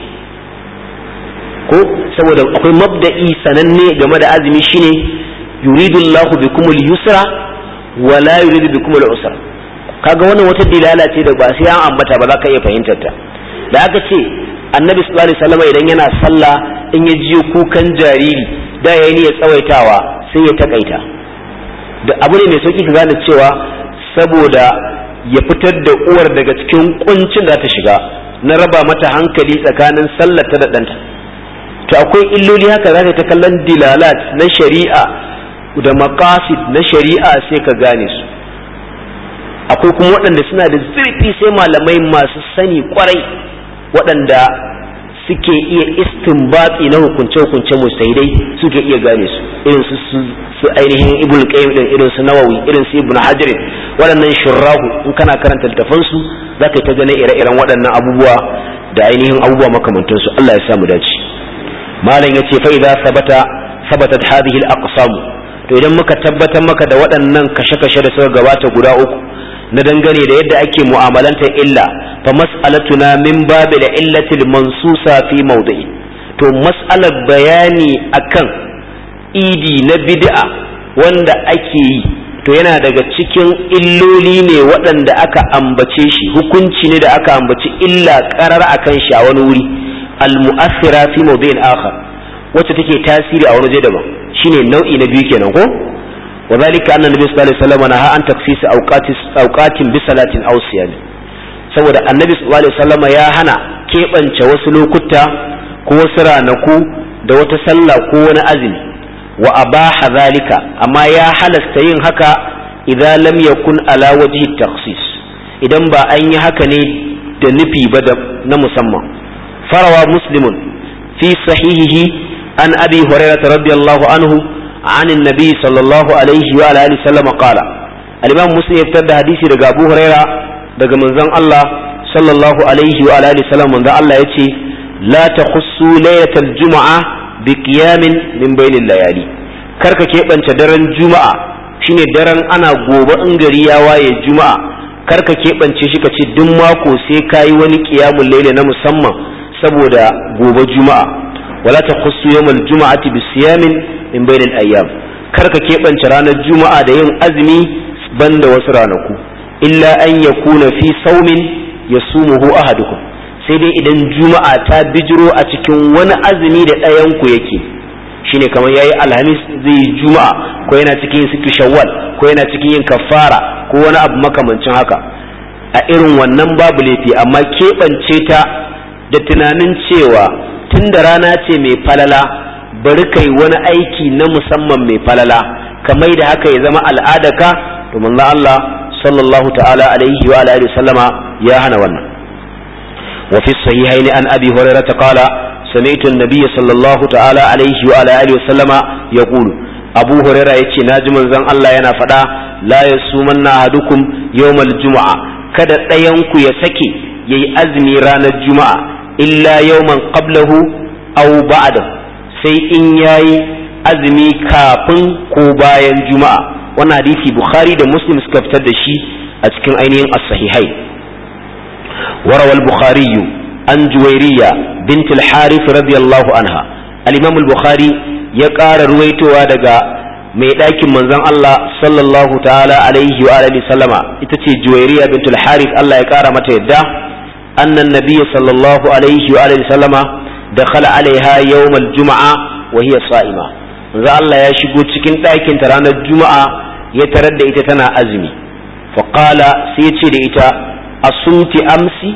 ko saboda akwai mabda'i sananne game da azumi shine yuridu Allahu bikum al-yusra wa la yuridu bikum al-usra kaga wannan wata dilala ce da ba sai an ambata ba za ka iya fahimtar ta da aka ce annabi sallallahu alaihi wasallam idan yana sallah in ya jiyo kukan jariri da ya yi tsawaitawa sai ya takaita da abu ne mai sauki ka gane cewa saboda ya fitar da uwar daga cikin kuncin da ta shiga na raba mata hankali tsakanin sallar ta da ɗanta to akwai illoli haka za ta kallon dilalat na shari'a da maqasid na shari'a sai ka gane su akwai kuma waɗanda suna da zurfi sai malamai masu sani kwarai waɗanda suke iya istinbati na hukunce-hukunce mustahidai suke iya gane su irin su su ainihin ibn qayyim din irin su nawawi irin su ibn hajar waɗannan shurrahu in kana karanta littafan su zaka ta gane ire-iren waɗannan abubuwa da ainihin abubuwa makamantan su Allah ya sa mu dace malam yace fa idza sabata sabatat hadhihi al-aqsam to idan muka tabbatar maka da waɗannan kashe-kashe da suka gabata guda uku na dangane da yadda ake mu'amalantar illa fa mas'alatuna min babil illatil mansusa fi mawdi'i to mas'alar bayani akan idi na bid'a wanda ake yi to yana daga cikin illoli ne waɗanda aka ambace shi hukunci ne da aka ambaci illa karar akan shi a wani wuri al-mu'assira fi mawdi'in akhar wacce take tasiri a wani waje daban shine nau'i na biyu kenan ko وذلك أن النبي صلى الله عليه وسلم نهى عن تخصيص أوقات أوقات بصلاة أو صيام saboda annabi sallallahu alaihi wasallam ya hana keɓance wasu lokuta ko wasu ranaku da wata sallah ko wani azumi wa abaha zalika amma ya halasta yin haka idan lam yakun ala wajhi takhsis idan ba an yi haka ne da nufi ba na musamman farawa muslimun fi sahihihi an abi hurairah radiyallahu anhu عن النبي صلى الله عليه وعلى آله وسلم قال الإمام مسلم يفتد حديثي daga Abu Huraira daga manzon Allah sallallahu alaihi wa alihi wasallam manzon Allah yace la takhussu laylatal jumu'a bi qiyamin min bainil layali karka keɓance daren juma'a shine daren ana gobe in gari ya waye juma'a karka keɓance shi ka ce duk mako sai kayi wani qiyamul layli na musamman saboda gobe juma'a wala takhussu yawmal juma'ati bi siyamin min bainal ayyam karka keɓance ranar juma'a da yin azumi banda wasu ranaku illa an yakuna fi saumin yasumuhu ahadukum sai dai idan juma'a ta bijiro a cikin wani azumi da ɗayan ku yake shine kamar yayi alhamis zai yi juma'a ko yana cikin yin situ shawwal ko yana cikin yin kafara ko wani abu makamancin haka a irin wannan babu laifi amma keɓance ta da tunanin cewa tun da rana ce mai falala bari kai wani aiki na musamman mai falala kamar da haka ya zama al'adaka to manzo Allah sallallahu ta'ala alaihi wa alihi sallama ya hana wannan wa fi sahihaini an abi hurairah qala sami'tu an-nabiy sallallahu ta'ala alaihi wa alihi sallama yaqulu abu hurairah yace naji manzon Allah yana faɗa la yasumanna ahadukum yawmal jumu'a kada ɗayan ku ya sake yayi azumi ranar juma'a illa yawman qablahu aw ba'dahu sai in yayi azumi kafin ko bayan juma'a wannan hadisi bukhari da muslim suka fitar da shi a cikin ainihin as-sahihai وروى البخاري عن جويرية بنت الحارث رضي الله عنها الإمام البخاري يقار رويتوا دقا mai ɗakin manzon Allah sallallahu ta'ala alaihi wa alihi sallama ita ce juwairiya bintul harith Allah ya ƙara mata yadda annan nabiyyi sallallahu alaihi wa alihi sallama dakhala alaiha yawmal juma'a wa hiya sa'ima manzo Allah ya shigo cikin ɗakin ta ranar juma'a ya tarar da ita tana azumi fa qala sai ya ce da ita asumti amsi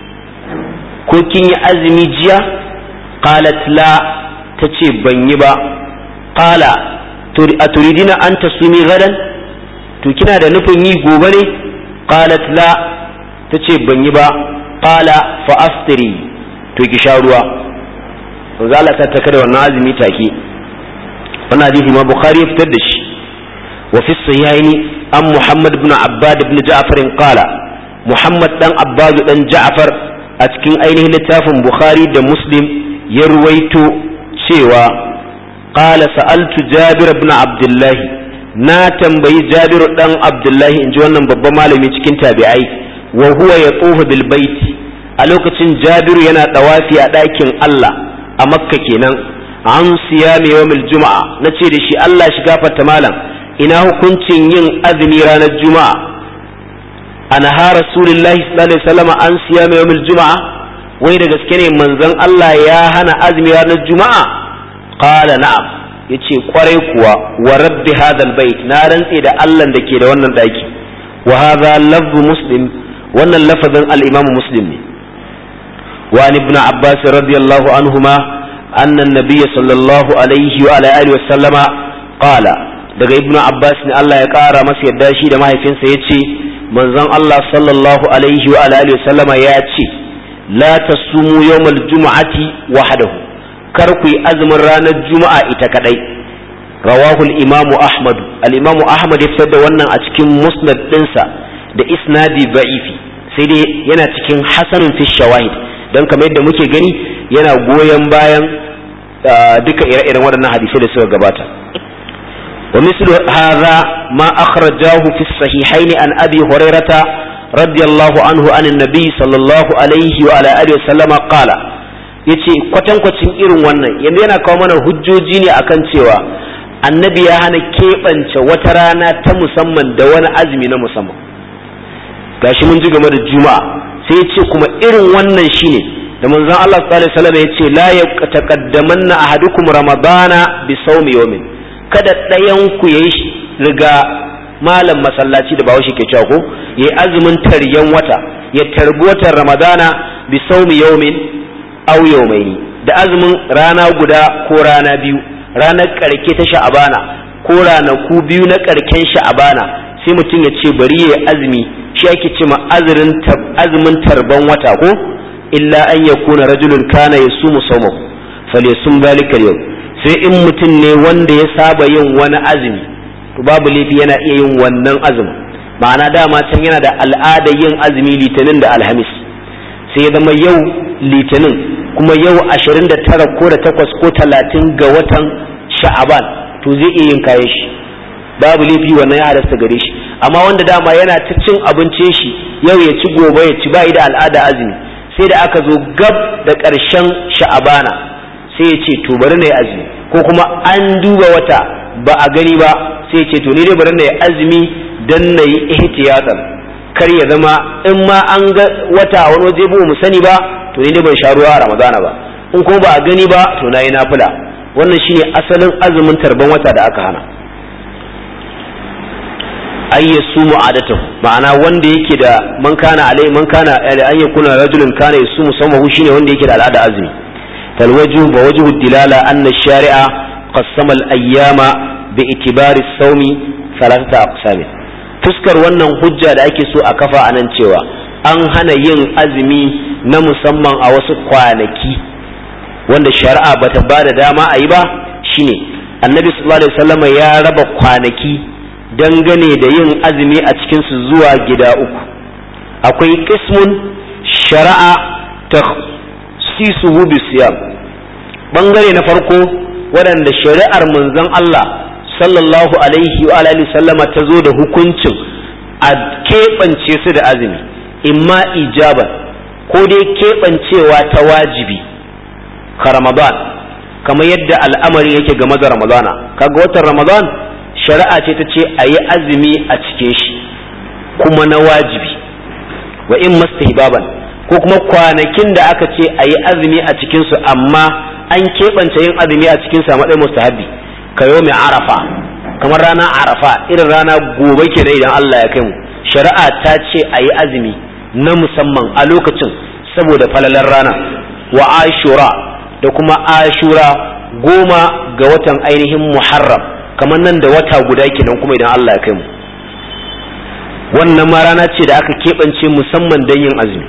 ko kin yi azumi jiya qalat la tace ban yi ba qala a turidina an tasumi gadan to kina da nufin yi gobe ne qalat la tace ban yi ba qala fa aftiri to ki sha ruwa manzo Allah ta taka da wannan azumi take wannan hadisi ma bukhari ya fitar da shi wa fi sahihaini an muhammad ibn abbad ibn ja'far qala muhammad dan abbad dan ja'far a cikin ainihin littafin bukhari da muslim ya ruwaito cewa qala sa'altu jabir ibn abdullah na tambayi jabir dan abdullah inji wannan babban malami cikin tabi'ai wa huwa yatufu bil baiti a lokacin jabiru yana dawafi a ɗakin Allah a makka kenan an siyami yawmil juma'a na ce da shi Allah shi gafarta malam ina hukuncin yin azumi ranar juma'a ana ha rasulullahi sallallahu alaihi wasallam an siyami yawmil juma'a wai da gaske ne manzon Allah ya hana azumi ranar juma'a qala na'am yace kwarai kuwa wa rabbi hadal bait na rantse da Allah da ke da wannan daki wa hadha lafzu muslim wannan lafazin al-imam muslim ne وعن ابن عباس رضي الله عنهما أن النبي صلى الله عليه وعلى آله وسلم قال daga ibnu abbas ne Allah ya ƙara masa yadda shi da mahaifinsa ya ce manzon Allah sallallahu alaihi wa alihi sallama ya ce la tasumu yawmal jumu'ati wahdahu kar ku yi azumin ranar juma'a ita kadai rawahu al-imam ahmad al-imam ahmad ya fitar da wannan a cikin musnad dinsa da isnadi da'ifi sai dai yana cikin hasanun fi shawahid don kamar yadda muke gani yana goyon bayan duka ire-iren waɗannan hadisai da suka gabata wa mislu hadha ma akhrajahu fi sahihain an abi hurairata radiyallahu anhu an annabi sallallahu alaihi wa ala alihi sallama qala yace kwatankwacin irin wannan yanzu yana kawo mana hujjoji ne akan cewa annabi ya hana keɓance wata rana ta musamman da wani azumi na musamman gashi mun ji game da juma'a sai ya ce kuma irin wannan shine da manzon Allah sallallahu alaihi wasallam ya ce la yaqtaqaddamanna ahadukum ramadana bi sawmi yawmin kada ɗayan ku yayi riga malam masallaci da bawo shi ke cewa ko yayi azumin taryan wata ya tarbi watan ramadana bi sawmi yawmin aw yawmaini da azumin rana guda ko rana biyu ranar karke ta sha'abana ko ranaku biyu na karken sha'abana sai mutum ya ce bari ya azumi shi ake ce ma azumin tarban wata ko illa an yakuna rajulun kana yasumu sawmahu falyasum dhalika yau sai in mutum ne wanda ya saba yin wani azumi to babu laifi yana iya yin wannan azumi ma'ana dama can yana da al'ada yin azumi litinin da alhamis sai ya zama yau litinin kuma yau ashirin da tara ko da takwas ko talatin ga watan sha'aban to zai iya yin kayan shi babu laifi wannan ya halasta gare shi amma wanda dama yana ta cin abincin shi yau ya ci gobe ya ci bai da al'ada azumi sai da aka zo gab da ƙarshen sha'abana sai ya ce to bari na yi azumi ko kuma an duba wata ba a gani ba sai ya ce to ni dai bari na yi azumi dan na yi ihtiyatan kar ya zama in ma an ga wata a wani waje ba mu sani ba to ni dai ban sha ruwa a ramadana ba in kuma ba a gani ba to na yi nafila wannan shine asalin azumin tarban wata da aka hana ay yasumu adatahu ma'ana wanda yake da man kana alai man kana an yakuna rajulun kana yasumu samahu shine wanda yake da al'ada azumi fal wajhu wa wajhu dilala anna shari'a qassama al ayyama bi itibari sawmi thalathata aqsam fuskar wannan hujja da ake so a kafa anan cewa an hana yin azumi na musamman a wasu kwanaki wanda shari'a bata bada dama a yi ba shine annabi sallallahu alaihi wasallam ya raba kwanaki dangane da yin azumi a cikinsu zuwa gida uku akwai kismun shari'a ta sisuhu siyam ɓangare na farko waɗanda shari'ar manzon Allah sallallahu alaihi wa alihi sallama ta zo da hukuncin a keɓance su da azumi imma ijaban ko dai keɓancewa ta wajibi ka ramadan kamar yadda al'amari yake game da ramadana kaga watan ramadan shari'a ce ta ce a yi azumi a cikin shi kuma na wajibi wa in mastahbaban ko kuma kwanakin da aka ce a yi azumi a cikinsu amma an keɓance yin azumi a cikinsu a matsayin mustahabi ka yau mai arafa kamar ranar arafa irin rana gobe kenan idan Allah ya kai mu shari'a ta ce a yi azumi na musamman a lokacin saboda falalar rana wa ashura da kuma ashura goma ga watan ainihin muharram kamar nan da wata guda kenan kuma idan Allah ya kai mu wannan ma rana ce da aka keɓance musamman don yin azumi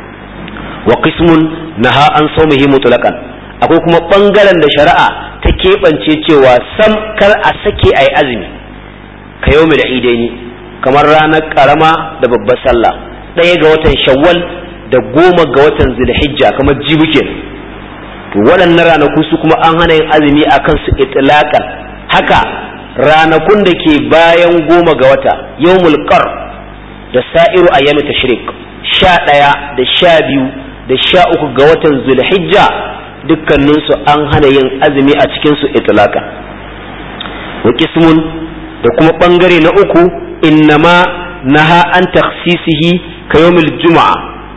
wa qismun naha an saumihi mutlaqan akwai kuma ɓangaren da shari'a ta keɓance cewa sam kar a sake ayi azumi ka yau da idaini kamar ranar karama da babbar sallah ɗaya ga watan shawwal da goma ga watan zulhijja kamar jibu kenan to waɗannan ranaku su kuma an hana yin azumi akan su itlaqan haka ranakun da ke bayan goma ga wata yawmul qar da sa'iru ayyami tashrik sha ɗaya da sha biyu da sha uku ga watan zulhijja dukkaninsu an hana yin azumi a cikinsu itlaka wa qismun da kuma ɓangare na uku innama naha an takhsisihi ka yawmil juma'a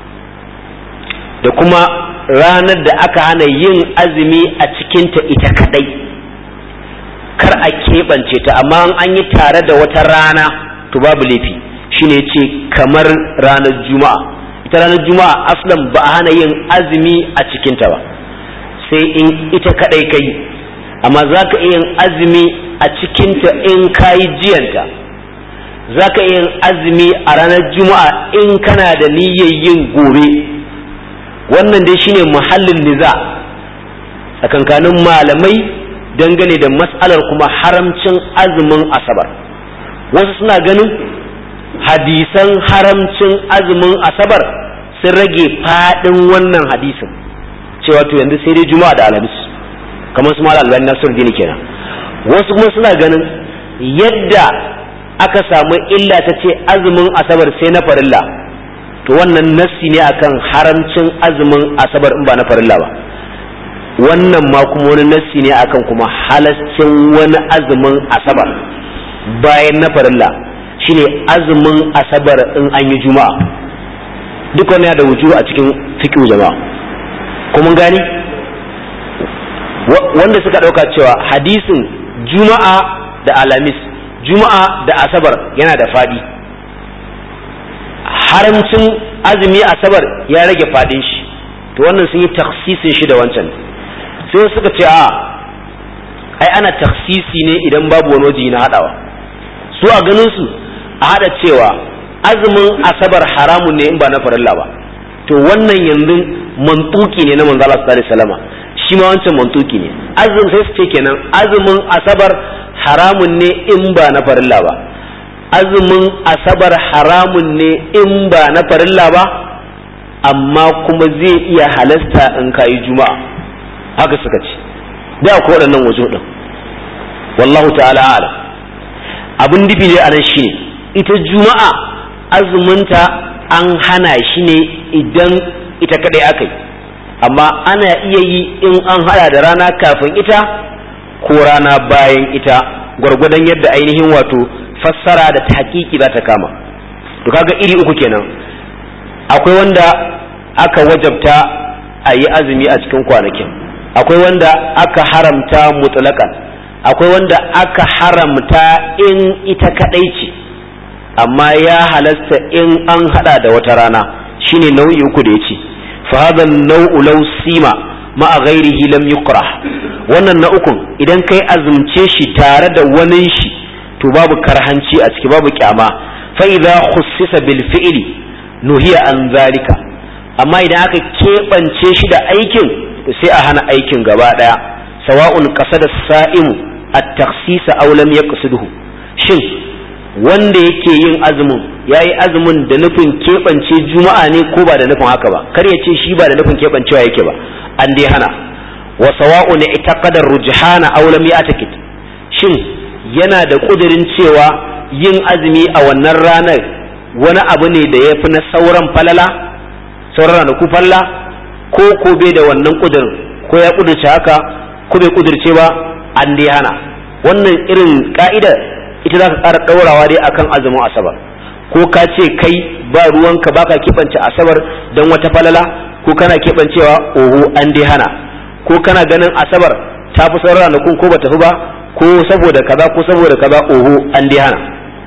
da kuma ranar da aka hana yin azumi a cikinta ita kadai kar a keɓance ta amma an yi tare da wata rana to babu laifi shine ce kamar ranar juma'a ita ranar juma'a aslan ba a hana yin azumi a cikinta ba sai in ita kadai kai amma za ka iya yin azumi a cikinta in ka yi jiyanta za ka iya yin azumi a ranar juma'a in kana da niyyar yin gobe wannan dai shine muhallin niza tsakankanin malamai dangane da matsalar kuma haramcin azumin asabar wasu suna ganin hadisan haramcin azumin asabar sun rage fadin wannan hadisin cewa to yanzu sai dai juma'a da alhamis kamar su malam albani nasiru dini kenan wasu kuma suna ganin yadda aka samu illa ta ce azumin asabar sai na farilla to wannan nassi ne akan haramcin azumin asabar in ba na farilla ba wannan ma kuma wani nassi ne akan kuma halascin wani azumin asabar bayan na farilla shine azumin asabar in an yi juma'a duk wani da wuju a cikin fiqh jama'a kuma gani wanda suka dauka cewa hadisin juma'a da alamis juma'a da asabar yana da fadi haramcin azumi asabar ya rage fadin shi to wannan sun yi taksisin shi da wancan sai suka ce a ai ana taksisi ne idan babu wani waje na hadawa su a ganin su a hada cewa azumin asabar haramun ne in ba na farilla ba to wannan yanzu mantuki ne na manzo Allah sallallahu alaihi wasallam shi ma wancan mantuki ne azum sai su ce kenan azumin asabar haramun ne in ba na farilla ba azumin asabar haramun ne in ba na farilla ba amma kuma zai iya halasta in kayi juma'a haka suka ce da ko waɗannan wajo ɗin wallahu ta'ala ala abin dibi ne a nan shi ne ita juma'a azuminta an hana shi ne idan ita kaɗai aka yi amma ana iya yi in an hada da rana kafin ita ko rana bayan ita gwargwadon yadda ainihin wato fassara da tahqiqi za ta kama to kaga iri uku kenan akwai wanda aka wajabta a yi azumi a cikin kwanakin akwai wanda aka haramta mutlaqan akwai wanda aka haramta in ita kadai ce amma ya halasta in an hada da wata rana shine nau'i uku da yace fa hadha an-naw'u law sima ma ghairihi lam yukrah wannan na ukun idan kai azumce shi tare da wani shi to babu karhanci a ciki babu kyama fa idza khussisa bil fi'li nuhiya an zalika amma idan aka keɓance shi da aikin to sai a hana aikin gaba daya sawa'un qasada sa'imu at-takhsisa aw lam yaqsidhu shin wanda yake yin azumin yayi azumin da nufin keɓance juma'a ne ko ba da nufin haka ba kar ya ce shi ba da nufin keɓancewa yake ba an dai hana wa sawa'un itaqada rujhana aw lam ya'takid shin yana da kudirin cewa yin azumi a wannan ranar wani abu ne da ya fi na sauran falala sauran ranaku falla ko ko bai da wannan kudirin ko ya kudirce haka ko bai kudirce ba an dai hana wannan irin ka'idar ita za ka ƙara ɗaurawa dai akan azumin asabar ko ka ce kai ba ruwanka baka keɓance asabar don wata falala ko kana keɓancewa oho an dai hana ko kana ganin asabar ta fi sauran ranakun ko ba tafi ba ko saboda kaza ko saboda kaza oho an dai hana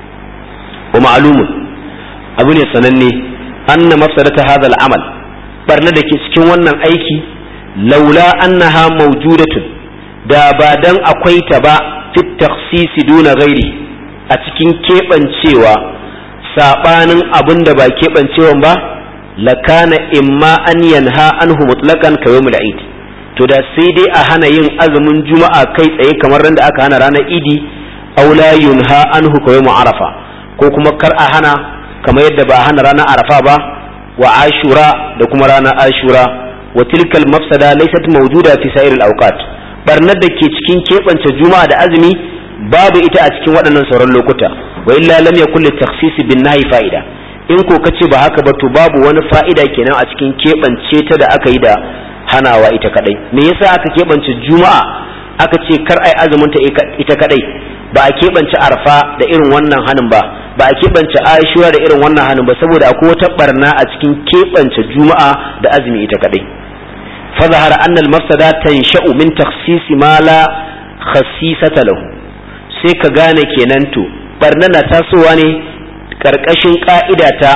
wa ma'lumun abu ne sananne anna mafsadata hadha al-amal barna da ke cikin wannan aiki laula annaha mawjudatun da ba dan akwai ta ba fit takhsisi duna ghairi a cikin keɓancewa sabanin abin da ba keɓancewan ba lakana imma an yanha anhu mutlaqan ka yawmul eid to da sai dai a hana yin azumin juma'a kai tsaye kamar ran da aka hana ranar idi aw la yunha anhu ka yawmul arafa ko kuma kar a hana kamar yadda ba a hana ranar arafa ba wa ashura da kuma ranar ashura wa tilkal mafsada laysat mawjuda fi sa'iril awqat barnar da ke cikin keɓance juma'a da azumi babu ita a cikin waɗannan sauran lokuta wa illa lam yakul litakhsis bin nahi fa'ida in ko kace ba haka ba to babu wani fa'ida kenan a cikin keɓance ta da aka yi da hanawa ita kadai me yasa aka keɓance juma'a aka ce kar ai azumin ta ita kadai ba a keɓance arfa da irin wannan hanin ba ba a keɓance ashura da irin wannan hanin ba saboda akwai wata barna a cikin keɓance juma'a da azumi ita kadai فظهر أن المفسدة تنشأ من تخصيص ما لا خصيصة له sai ka gane kenan to barna na tasowa ne karkashin ka'ida ta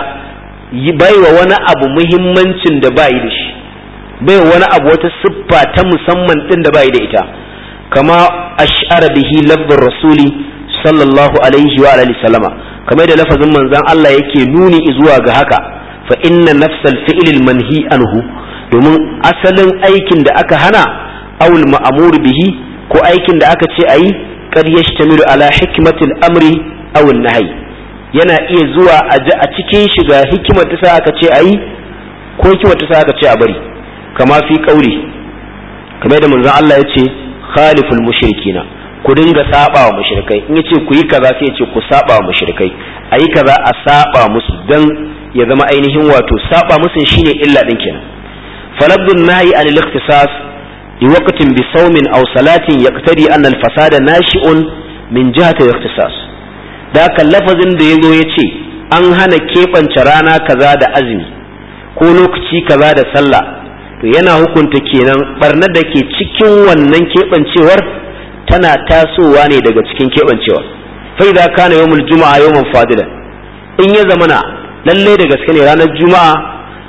baiwa wani abu muhimmancin da bayi da shi baiwa wani abu wata siffa ta musamman din da bayi da ita kama ash'ara bihi lafzur rasuli sallallahu alaihi wa alihi sallama kamar da lafazin manzon Allah yake nuni zuwa ga haka fa inna nafsal fi'lil manhi anhu domin asalin aikin da aka hana awul ma'amur bihi ko aikin da aka ce ayi kad yashtamilu ala hikmatil amri aw nahyi yana iya zuwa a cikin shiga hikimar ta sa aka ce ayi ko hikimar ta sa aka ce a bari kama fi kauli kamar da manzon Allah ya ce khaliful mushrikina ku dinga saba wa mushrikai in yace ku yi kaza sai ya ce ku saba wa mushrikai ayi kaza a saba musu dan ya zama ainihin wato saba musu shine illa din kenan فلفظ النهي عن الاختصاص لوقت بصوم أو صلاة يقتضي أن الفساد ناشئ من جهة الاختصاص ذاك اللفظ da yazo yace an hana keɓance rana kaza da azumi ko lokaci kaza da sallah to yana hukunta kenan barnar da ke cikin wannan keɓancewar tana tasowa ne daga cikin keɓancewa fa idza kana yawmul juma'a yawman fadilan in ya zamana lalle da gaske ne ranar juma'a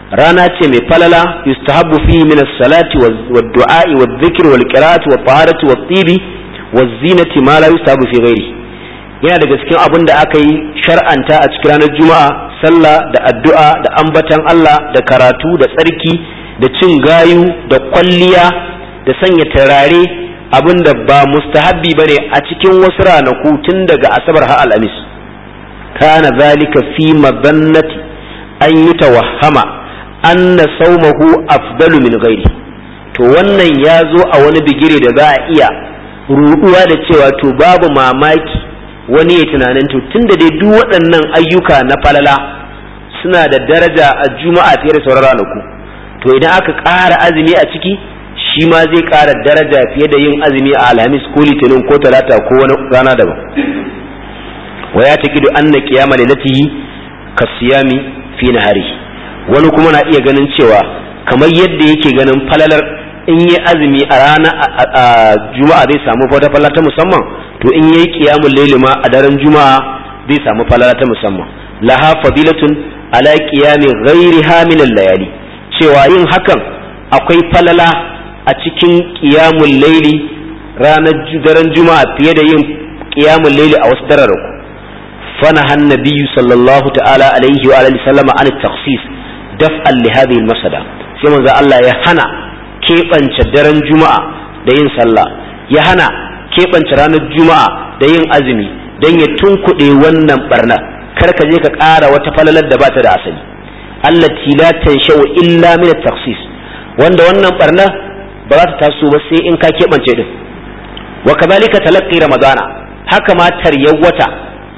rana ce mai falala yustahabbu fihi min as-salati wad-du'a'i wadh-dhikri wal-qira'ati wat-taharati wat-tibi waz-zinati ma la yustahabbu fi ghairi yana daga cikin abin da aka yi shar'anta a cikin ranar juma'a sallah da addu'a da ambatan Allah da karatu da tsarki da cin gayu da kwalliya da sanya turare abin da ba mustahabbi bane a cikin wasu ranaku tun daga asabar har alhamis kana zalika fi madannati an yi tawahama anna saumahu afdalu min ghairi to wannan ya zo a wani bigire da za a iya ruɗuwa da cewa to babu mamaki wani ya tunanin to tunda dai duk waɗannan ayyuka na falala suna da daraja a juma'a fiye da sauran ranaku to idan aka ƙara azumi a ciki shi ma zai ƙara daraja fiye da yin azumi a alhamis ko litinin ko talata ko wani rana daban wa ya taqidu anna qiyama lailatihi kasiyami fi nahari wani kuma na iya ganin cewa kamar yadda yake ganin falalar in yi azumi a rana a juma'a zai samu wata falala ta musamman to in yayi qiyamul layli ma a daren juma'a zai samu falala ta musamman laha fadilatun ala qiyami ghairiha min al-layali cewa yin hakan akwai falala a cikin qiyamul layli ranar daren juma'a fiye da yin qiyamul layli a wasu dararraku فنهى النبي صلى الله تعالى عليه وآله وسلم عن التخصيص دفعا لهذه المسألة sai manzo Allah ya hana keɓance daren juma'a da yin sallah ya hana keɓance ranar juma'a da yin azumi don ya tunkuɗe wannan barna kar ka je ka ƙara wata falalar da bata da asali allati la tanshau illa min at-takhsis wanda wannan barna ba za ta taso ba sai in ka keɓance din wa kadhalika talaqqi ramadana haka ma taryar wata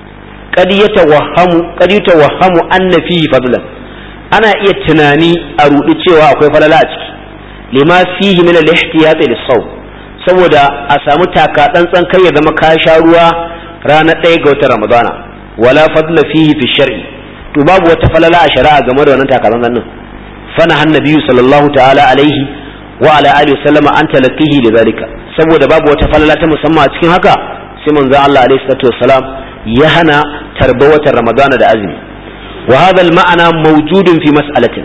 qad yatawahhamu qad yatawahhamu anna fihi fadlan ana iya tunani a rudi cewa akwai falala a ciki lima fihi min al-ihtiyat lis-sawm saboda a samu taka tsantsan kai ya zama ka sha ruwa ranar ɗaya ga watan ramadana wala fadla fihi fi shar'i to babu wata falala a shari'a game da wannan taka tsantsan din fana hannabiyu sallallahu ta'ala alaihi wa ala alihi sallama an talaqihi lidhalika saboda babu wata falala ta musamman a cikin haka sai manzo Allah alaihi salatu wassalam ya hana tarba watan ramadana da azumi wa hadha al-ma'ana mawjudun fi mas'alatina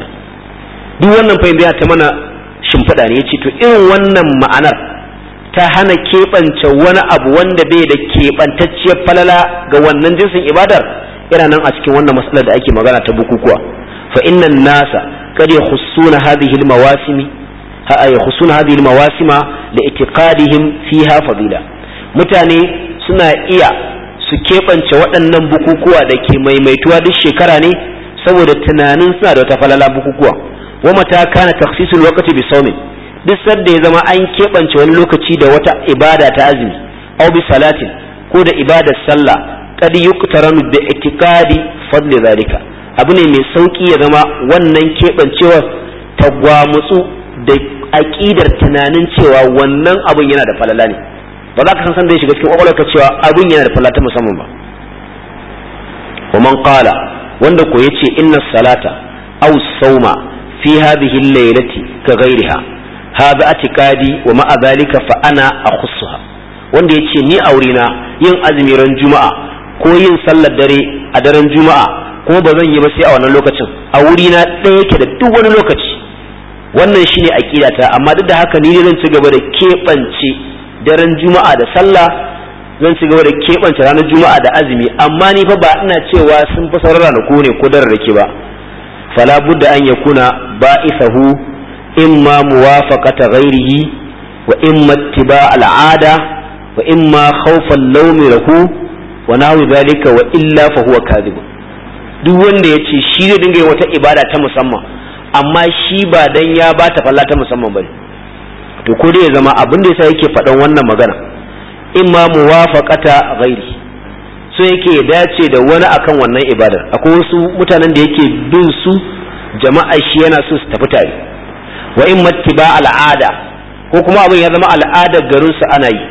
duk wannan fahimta ta mana shimfiɗa ne yace to irin wannan ma'anar ta hana keɓance wani abu wanda bai da keɓantacciyar falala ga wannan jinsin ibadar yana nan a cikin wannan matsalar da ake magana ta bukukuwa fa innan nasa kad yakhussuna hadhihi al-mawasimi ha yakhussuna hadhihi al-mawasima li itiqadihim fiha fadila mutane suna iya su keɓance waɗannan bukukuwa da ke maimaituwa duk shekara ne saboda tunanin suna da wata falala bukukuwa wa mata kana takhsisul waqti bi sawmin duk sadda ya zama an keɓance wani lokaci da wata ibada ta azumi aw bi salatin ko da ibadar sallah qad yuqtaranu bi itiqadi fadli zalika abu ne mai sauki ya zama wannan keɓancewar ta gwamutsu da aƙidar tunanin cewa wannan abun yana da falala ne ba za ka san san da ya shiga cikin kwakwalwarka cewa abun yana da falala ta musamman ba wa man qala wanda ko yace inna salata aw sawma fi hadhihi al-laylati ka ghayriha hadha atiqadi wa ma'a dhalika fa ana akhussuha wanda yace ni aurena yin azumi ran juma'a ko yin sallar dare a daren juma'a ko ba zan yi ba sai a wannan lokacin a wuri na ɗaya yake da duk wani lokaci wannan shine aqidata amma duk da haka ni ne zan ci gaba da keɓance daren juma'a da sallah zan ci gaba da keɓance ranar juma'a da azumi amma ni fa ba ina cewa sun fi sauran ranaku ne ko dararrake ba fala budda an yakuna ba'isahu imma muwafaqata ghairihi wa imma ittiba al'ada wa imma khawfan lawmi lahu wa nahwi dhalika wa illa fa huwa kadhib duk wanda yace shi zai dinga yin wata ibada ta musamman amma shi ba dan ya bata falla ta musamman bane to ko dai ya zama abin da yasa yake faɗan wannan magana imma muwafaqata ghairi so yake dace da wani akan wannan ibadar akwai wasu mutanen da yake bin su jama'a shi yana so su tafi tare wa in mattiba al'ada ko kuma abin ya zama al'adar garin su ana yi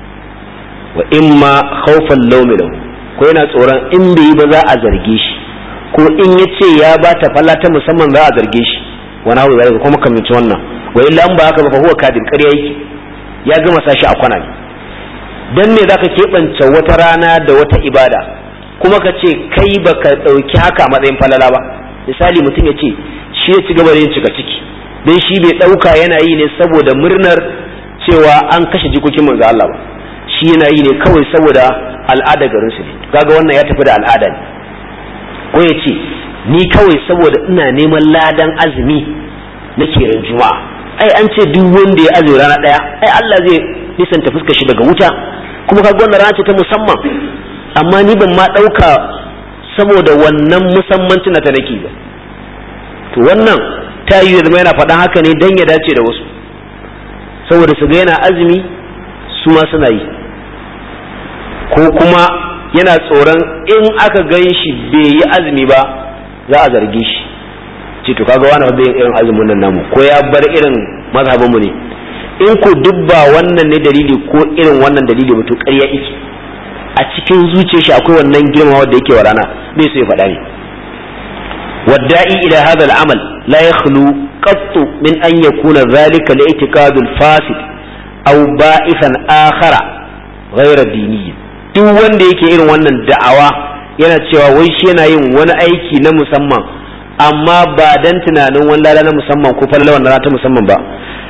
wa imma khawfan lawmi lahu ko yana tsoron in bai yi ba za a zarge shi ko in ya ce ya ba ta falla ta musamman za a zarge shi wani abu zai kuma kamanci wannan wa illa an ba haka ba fa huwa kadin ƙarya yake ya gama sashi a kwana ne dan me zaka keɓance wata rana da wata ibada kuma ka ce kai baka ɗauki haka a matsayin falala ba misali mutum ya ce shi ya ci gaba da yin cika ciki don shi bai ɗauka yana yi ne saboda murnar cewa an kashe jikokin manzo Allah ba shi yana yi ne kawai saboda al'ada garin su ne kaga wannan ya tafi da al'ada ne ko ya ce ni kawai saboda ina neman ladan azumi nake ran juma'a ai an ce duk wanda ya azumi rana daya ai Allah zai nisanta fuskar shi daga wuta kuma kaga wannan rana ce ta musamman amma ni ban ma ɗauka saboda wannan musammancin ta nake ba to wannan ta yi zama yana faɗan haka ne dan ya dace da wasu saboda su ga yana azumi su ma suna yi ko kuma yana tsoron in aka gan shi bai yi azumi ba za a zarge shi ce to kaga wani bai irin azumin nan namu ko ya bar irin mazhabin mu ne in ko duk ba wannan ne dalili ko irin wannan dalili ba to ƙarya yake a cikin zuciyar shi akwai wannan girma wanda yake wa rana bai so ya faɗa ne والداعي إلى هذا العمل لا يخلو قط من أن يكون ذلك الاعتقاد الفاسد أو بائثا آخر غير ديني duk wanda yake irin wannan da'awa yana cewa wai shi yana yin wani aiki na musamman amma ba dan tunanin wani lada na musamman ko falala wannan ta musamman ba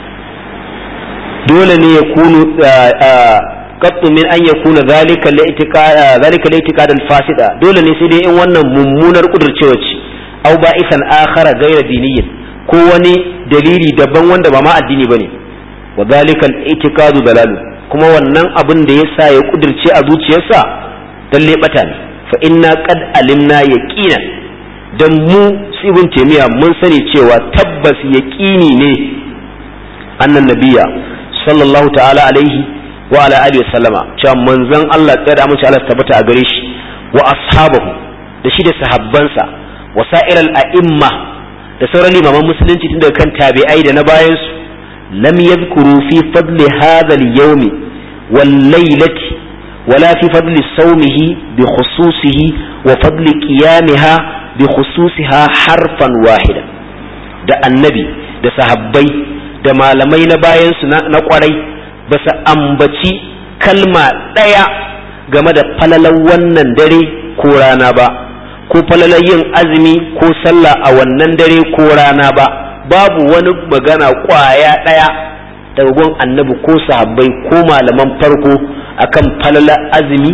dole ne ya kunu qattu min an yakuna zalika li'tiqad zalika li'tiqad al-fasida dole ne sai dai in wannan mummunar kudurcewa ce aw ba'isan akhara ghayra diniyyin ko wani dalili daban wanda ba ma addini bane wa zalika al-i'tiqadu dalalu kuma wannan abin da yasa ya kudirce a zuciyarsa dalle bata ne fa inna qad alimna yaqina dan mu ibn taymiya mun sani cewa tabbas yaqini ne annan nabiyya sallallahu ta'ala alaihi wa ala alihi wa sallama cewa manzon Allah tsaya da amince Allah tabbata a gare shi wa ashabahu da shi da sahabbansa wasa'ir al'imma da sauran limaman musulunci tun daga kan tabi'ai da na bayansu lam yadhkuru fi fadli hadha al-yawm wal laylati wala fi fadli sawmihi bi khususihi wa fadli qiyamiha bi khususiha harfan wahida da annabi da sahabbai da malamai na bayansu na kwarai ba su ambaci kalma ɗaya game da falalan wannan dare ko rana ba ko falalar yin azumi ko sallah a wannan dare ko rana ba babu wani magana kwaya ɗaya daga gun annabi ko sahabbai ko malaman farko akan falalar azumi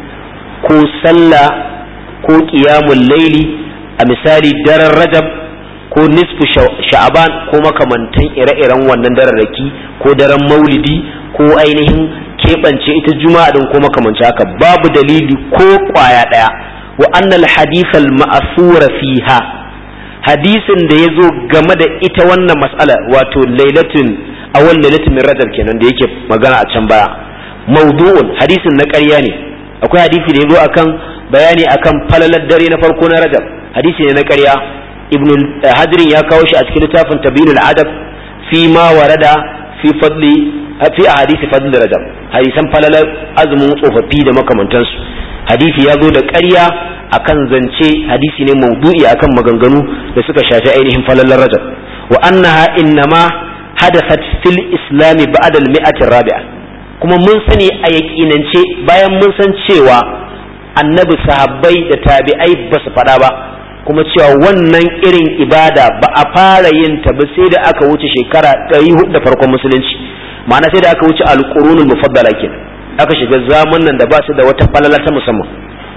ko sallah ko ƙiyamun laili a misali daren rajab ko nisfu sha'aban ko makamantan ire-iren wannan dararraki ko daren maulidi ko ainihin keɓance ita juma'a din ko makamanci haka babu dalili ko kwaya ɗaya wa annal hadithal ma'asura fiha hadisin da ya zo game da ita wannan mas'ala wato lailatin awal lailatin min rajab kenan da yake magana a can baya mawdu'un hadisin na ƙarya ne akwai hadisi da ya zo akan bayani akan falalar dare na farko na rajab hadisi ne na ƙarya ibn hadirin ya kawo shi a cikin littafin tabinul adab fi ma warada fi fadli fi ahadisi fadli rajab hadisan falalar azumin tsofaffi da makamantansu hadisi ya zo da ƙarya akan zance hadisi ne maudu'i akan maganganu da suka shafi ainihin falalar rajab wa annaha innama hadathat fil islam ba'da al mi'ati rabi'a kuma mun sani a yaƙinance bayan mun san cewa annabi sahabbai da tabi'ai ba su faɗa ba kuma cewa wannan irin ibada ba a fara yin ta ba sai da aka wuce shekara ɗari hudu da farkon musulunci ma'ana sai da aka wuce alƙurunul mufaddala kenan aka shiga zamanin da ba su da wata falala ta musamman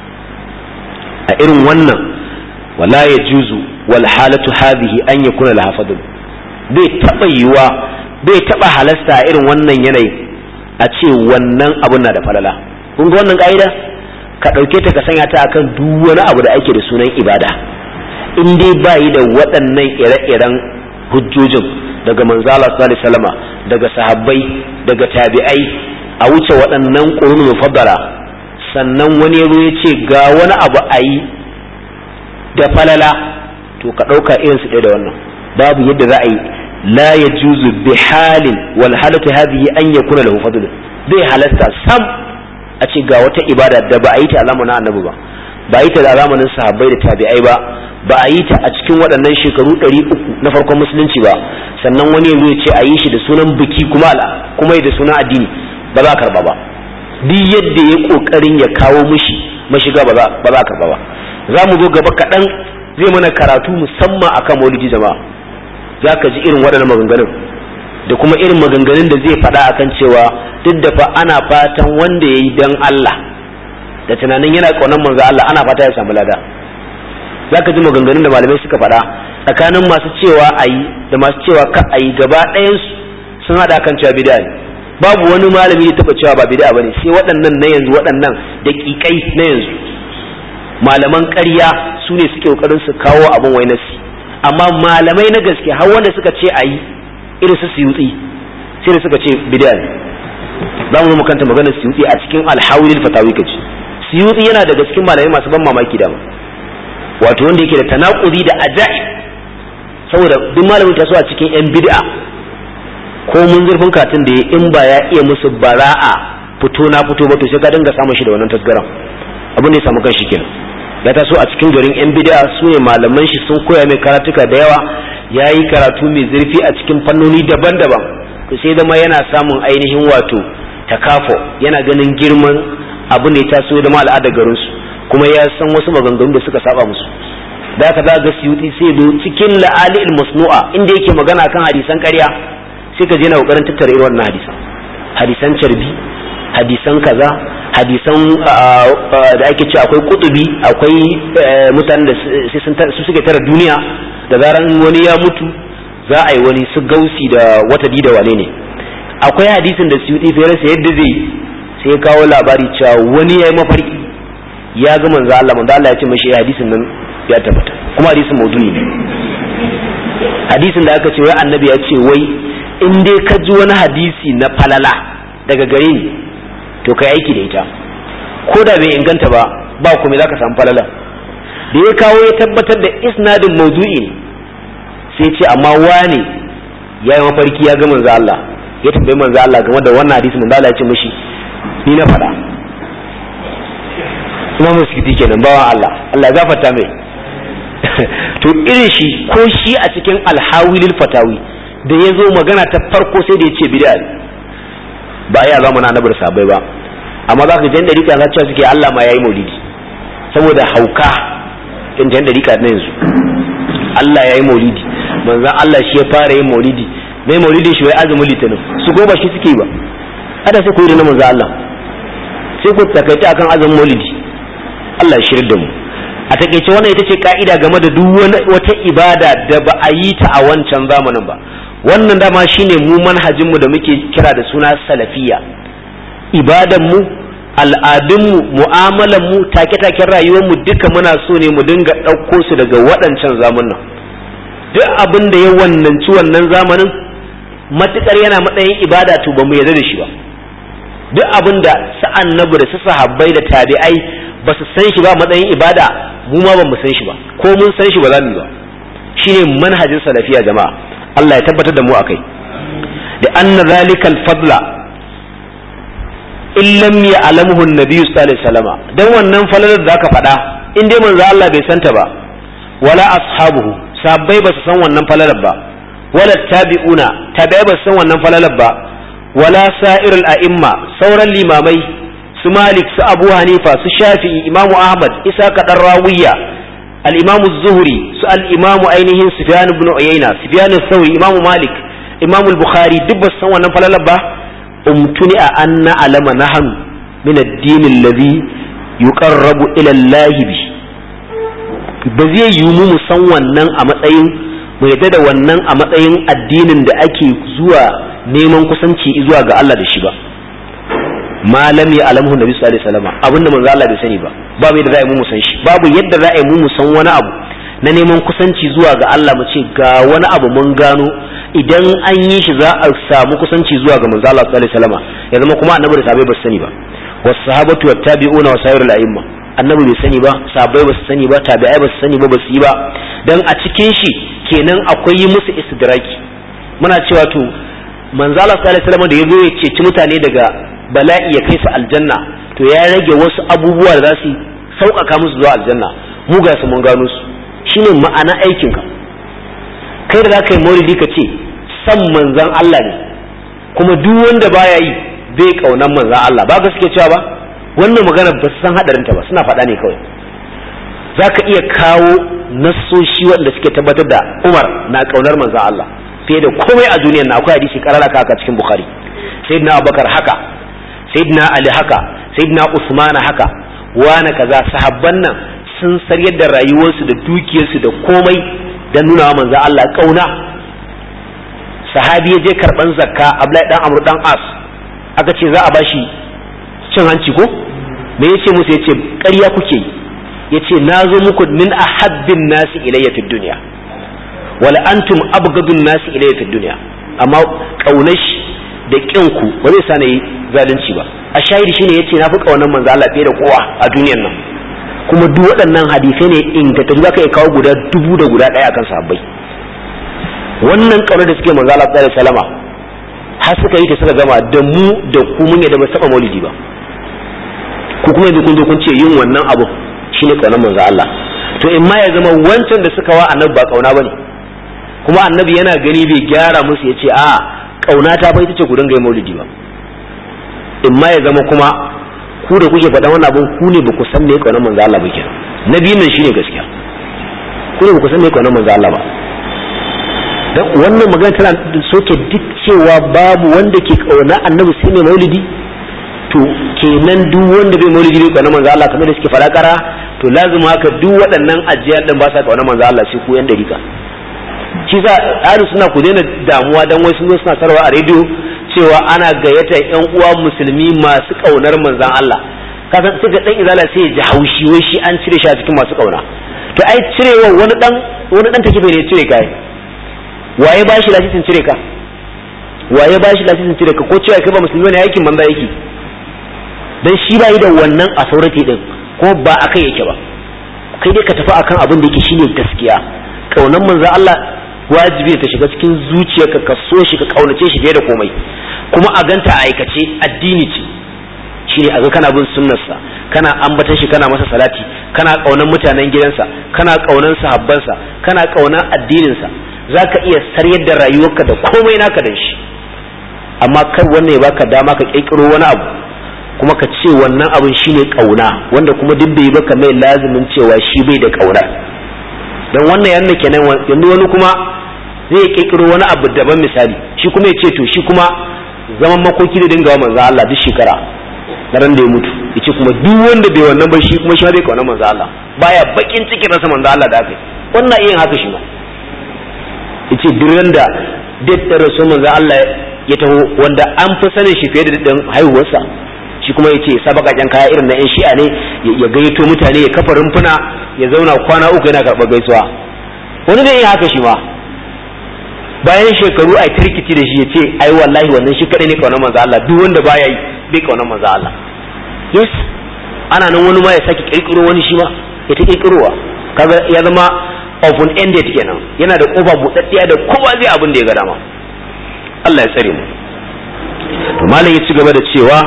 a irin wannan wala ya juzu wal halatu hadhihi an yakuna laha fadl bai taba yiwa bai taba halasta a irin wannan yanayi a ce wannan abun na da falala kun ga wannan ka'ida ka ɗauke ta ka sanya ta akan duk wani abu da ake da sunan ibada in dai ba yi da waɗannan ire-iren hujjojin daga manzala sallallahu alaihi daga sahabbai daga tabi'ai a wuce waɗannan ƙurun mufaddala sannan wani yazo ya ce ga wani abu a yi da falala to ka ɗauka irin su ɗaya da wannan babu yadda za a yi la ya juzu bi halin wal halatu hadhihi an yakuna lahu fadl bai halasta sam a ce ga wata ibada da ba a yi ta a zamanin annabi ba ba a yi ta a zamanin sahabbai da tabi'ai ba ba a yi ta a cikin waɗannan shekaru ɗari uku na farkon musulunci ba sannan wani yazo ya ce a yi shi da sunan biki kuma kuma da sunan addini ba za a karba ba duk yadda ya kokarin ya kawo mishi mashiga ba za a karba ba za mu zo gaba kaɗan zai mana karatu musamman akan maulidi jama'a zaka ji irin waɗannan maganganun da kuma irin maganganun da zai faɗa akan cewa duk da fa ana fatan wanda yayi dan Allah da tunanin yana ƙaunar manzo Allah ana fata ya samu lada zaka ji maganganun da malamai suka faɗa tsakanin masu cewa ayi da masu cewa ka ayi gaba ɗayan sun haɗa kan cewa bid'a ne babu wani malami ya taɓa cewa ba bid'a bane sai waɗannan na yanzu waɗannan daƙiƙai na yanzu malaman ƙarya su ne suke ƙoƙarin su kawo abin wai nasi amma malamai na gaske har wanda suka ce ayi irin su suyutsi sai da suka ce bid'a ne za mu kanta maganar suyutsi a cikin alhawilil fatawi kace suyutsi yana daga cikin malamai masu ban mamaki da wato wanda yake da tanakuri da ajaib saboda duk malamin ta so a cikin yan bid'a ko mun zurfin katin da in ba ya iya musu bara'a fito na fito ba to sai ka dinga samun shi da wannan tasgaran abin da ya samu kanshi kenan ya taso a cikin garin yan bid'a su ne malaman shi sun koya mai karatuka da yawa ya yi karatu mai zurfi a cikin fannoni daban-daban to sai zama yana samun ainihin wato takafo yana ganin girman abu ne taso da ma al'adar garinsu kuma ya san wasu maganganu da suka saba musu da ka ga suyuti sai zo cikin la'ali masnu'a inda yake magana kan hadisan ƙarya sai ka je na kokarin tattara irin wannan hadisan hadisan carbi hadisan kaza hadisan da ake ce akwai kutubi akwai mutanen da su suke tara duniya da zaran wani ya mutu za a yi wani su gausi da wata da wane ne akwai hadisin da suyuti fere sa yadda zai sai ya kawo labari cewa wani ya yi mafarki ya ga manzo Allah manzo Allah ya ce mashi hadisin nan ya tabbata kuma hadisin maudu'i ne hadisin da aka ce wai annabi ya ce wai in dai ka ji wani hadisi na falala daga gare ni to kai aiki da ita ko da bai inganta ba ba kuma za ka samu falala da ya kawo ya tabbatar da isnadin maudu'i ne sai ce amma wane ya yi mafarki ya ga manzo Allah ya tambayi manzo Allah game da wannan hadisi manzo Allah ya ce mishi ni na faɗa kuma muskiti kenan bawan Allah Allah gafarta mai to irin shi ko shi a cikin alhawilil fatawi da ya zo magana ta farko sai da ya ce bid'a ba ya zama na nabar sabai ba amma za ka jan dariƙa za cewa suke Allah ma yayi maulidi saboda hauka in jan dariƙa na yanzu Allah yayi maulidi manzon Allah shi ya fara yin maulidi mai maulidin shi wai azumin litinin su ko ba shi suke ba ada sai ku yi da manzon Allah sai ku takaita akan azumin maulidi Allah ya shirya da mu a takeice wannan ita ce ka'ida game da duk wata ibada da ba a yi ta a wancan zamanin ba wannan dama shine mu manhajin mu da muke kira da suna salafiya ibadan mu al'adun mu mu'amalan mu take-taken rayuwar mu duka muna so ne mu dinga ɗauko su daga waɗancan zamanin duk abin da ya wannanci wannan zamanin matukar yana matsayin ibada to ba mu yarda da shi ba duk abin da sa'an nabu da su sahabbai da tabi'ai ba su san shi ba matsayin ibada mu ma ban mu san shi ba ko mun san shi ba za mu yi ba shine manhajin salafiya jama'a Allah ya tabbatar da mu akai da anna zalikal fadla in lam ya'lamuhu an-nabiy sallallahu alaihi wasallam dan wannan falalar da aka faɗa in dai manzo Allah bai santa ba wala ashabuhu sabbai ba su san wannan falalar ba wala tabi'una tabi'ai ba su san wannan falalar ba wala sa'irul a'imma sauran limamai su malik su abu hanifa su shafi'i imamu ahmad isa kaɗan rawiya al-imamu zuhri su al-imamu ainihin sufyan ibn uyayna sufyan sauri imamu malik imamu bukhari duk ba su san wannan falalar ba umtuni a anna alama nahnu min ad-din alladhi yuqarrabu ila Allah bi ba zai yi mu san wannan a matsayin mu yadda da wannan a matsayin addinin da ake zuwa neman kusanci zuwa ga Allah da shi ba malam ya alamu nabi sallallahu alaihi wasallam abinda manzo Allah bai sani ba babu yadda za a yi mu san shi babu yadda za a yi mu san wani abu na neman kusanci zuwa ga Allah mu ce ga wani abu mun gano idan an yi shi za a samu kusanci zuwa ga manzo Allah sallallahu alaihi wasallam ya zama kuma annabi da sahabbai ba su sani ba was sahabatu wat tabi'una wa sayrul a'imma annabi bai sani ba sahabbai ba su sani ba tabi'ai ba su sani ba ba su yi ba dan a cikin shi kenan akwai yi musu istidraki muna cewa to manzo Allah sallallahu alaihi wasallam da yazo ya ceci mutane daga bala'i ya kai su aljanna to ya rage wasu abubuwa da za su sauƙaƙa musu zuwa aljanna mu ga su mun gano su shine ma'ana aikinka kai da za ka yi maulidi ka ce san manzan Allah ne kuma duk wanda baya yi bai kaunan manzan Allah ba ga suke cewa ba wannan magana ba su san hadarinta ba suna faɗa ne kawai za ka iya kawo nassoshi wanda suke tabbatar da Umar na kaunar manzon Allah fiye da komai a duniyar na akwai hadisi karara haka cikin Bukhari sayyidina Abubakar haka sayyidina Ali haka sayyidina Usman haka wani kaza sahabban nan sun saryar da rayuwarsu da dukiyarsu da komai dan nuna wa manzon Allah kauna sahabi ya je karban zakka Abdullahi dan Amr dan As aka ce za a bashi cin hanci ko me yace musu yace ƙarya kuke yace nazo muku min ahabbin nasi ilayya fid dunya wala antum abghadun nasi ilayya fid dunya amma kaunash da kinku ba zai sani zalunci ba a shahidi shine yace na fi kaunar manzo Allah fiye da kowa a duniyar nan kuma duk waɗannan hadisai ne ingantattu zaka iya kawo guda dubu da guda ɗaya akan sahabbai wannan kaunar da suke manzo Allah sallallahu alaihi wasallama har suka yi ta suka gama da mu da ku mun yadda ba saba maulidi ba ku kuma yanzu kun zo kun ce yin wannan abu shine kaunar manzo Allah to in ma ya zama wancan da suka wa annabi ba kauna bane kuma annabi yana gani bai gyara musu ya ce a kauna ta fa ita ce ku dinga yin maulidi ba in ma ya zama kuma ku da kuke faɗan wannan abun ku ne ba ku san me kaunar manzo Allah ba kenan na biyun nan shine gaskiya ku ne ba ku san me kaunar manzo Allah ba dan wannan magana tana soke duk cewa babu wanda ke kauna annabi sai mai maulidi to kenan duk wanda bai maulidi bai kauna manzo Allah kamar da suke fara kara to lazima haka duk waɗannan ajiyar din ba sa kauna manzo Allah sai ku yan dariƙa shi sa ahlu suna ku daina damuwa dan wai sun zo suna sarwa a rediyo cewa ana gayyatar yan uwa musulmi masu kaunar manzon Allah kasan sai ga dan izala sai ya ji haushi wai shi an cire shi a cikin masu kauna to ai cirewa wani dan wani dan take bai cire kai waye ba shi lasisin cire ka waye ba shi lasisin cire ka ko cewa kai ba musulmi ne aikin banza yake dan shi ba yi da wannan authority din ko ba akai yake ba kai dai ka tafi akan abin da yake shine gaskiya kaunan manzo Allah wajibi ta shiga cikin zuciyarka ka so shi ka kaunace shi fiye da komai kuma a ganta a aikace addini ce shine a ga kana bin sunnarsa kana ambatan shi kana masa salati kana kaunan mutanen gidansa kana kaunan sahabbansa kana kaunan addininsa za ka iya saryar da rayuwarka da komai naka da shi amma kar wannan ya baka dama ka kirkiro wani abu kuma ka ce wannan abin shine kauna wanda kuma duk bai baka mai lazimin cewa shi bai da kauna dan wannan yanna kenan yanzu wani kuma zai kirkiro wani abu daban misali shi kuma ya ce to shi kuma zaman makoki da dinga manzo Allah duk shekara na ran da ya mutu yace kuma duk wanda bai wannan ba shi kuma shi bai kauna manzo Allah baya bakin cikin rasa manzo Allah da aka yi wannan iya haka shi ma yace duran da daddare rasu manzo Allah ya taho wanda an fi sanin shi fiye da daddin haihuwarsa shi kuma yace sa bakaken kaya irin na yan shi'a ne ya gayyato mutane ya kafa rumfuna ya zauna kwana uku yana karɓar gaisuwa wani zai iya haka shi ma bayan shekaru a tirkiti da shi ya ce ai wallahi wannan shi kadai ne kaunar manzo Allah duk wanda baya yi bai kaunar manzo Allah yes ana nan wani ma ya saki kirkiro wani shi ma ya ta kirkirowa kaga ya zama open ended kenan yana da kofa budaddiya da kowa zai abin da ya ga dama Allah ya tsare mu to malam ya ci gaba da cewa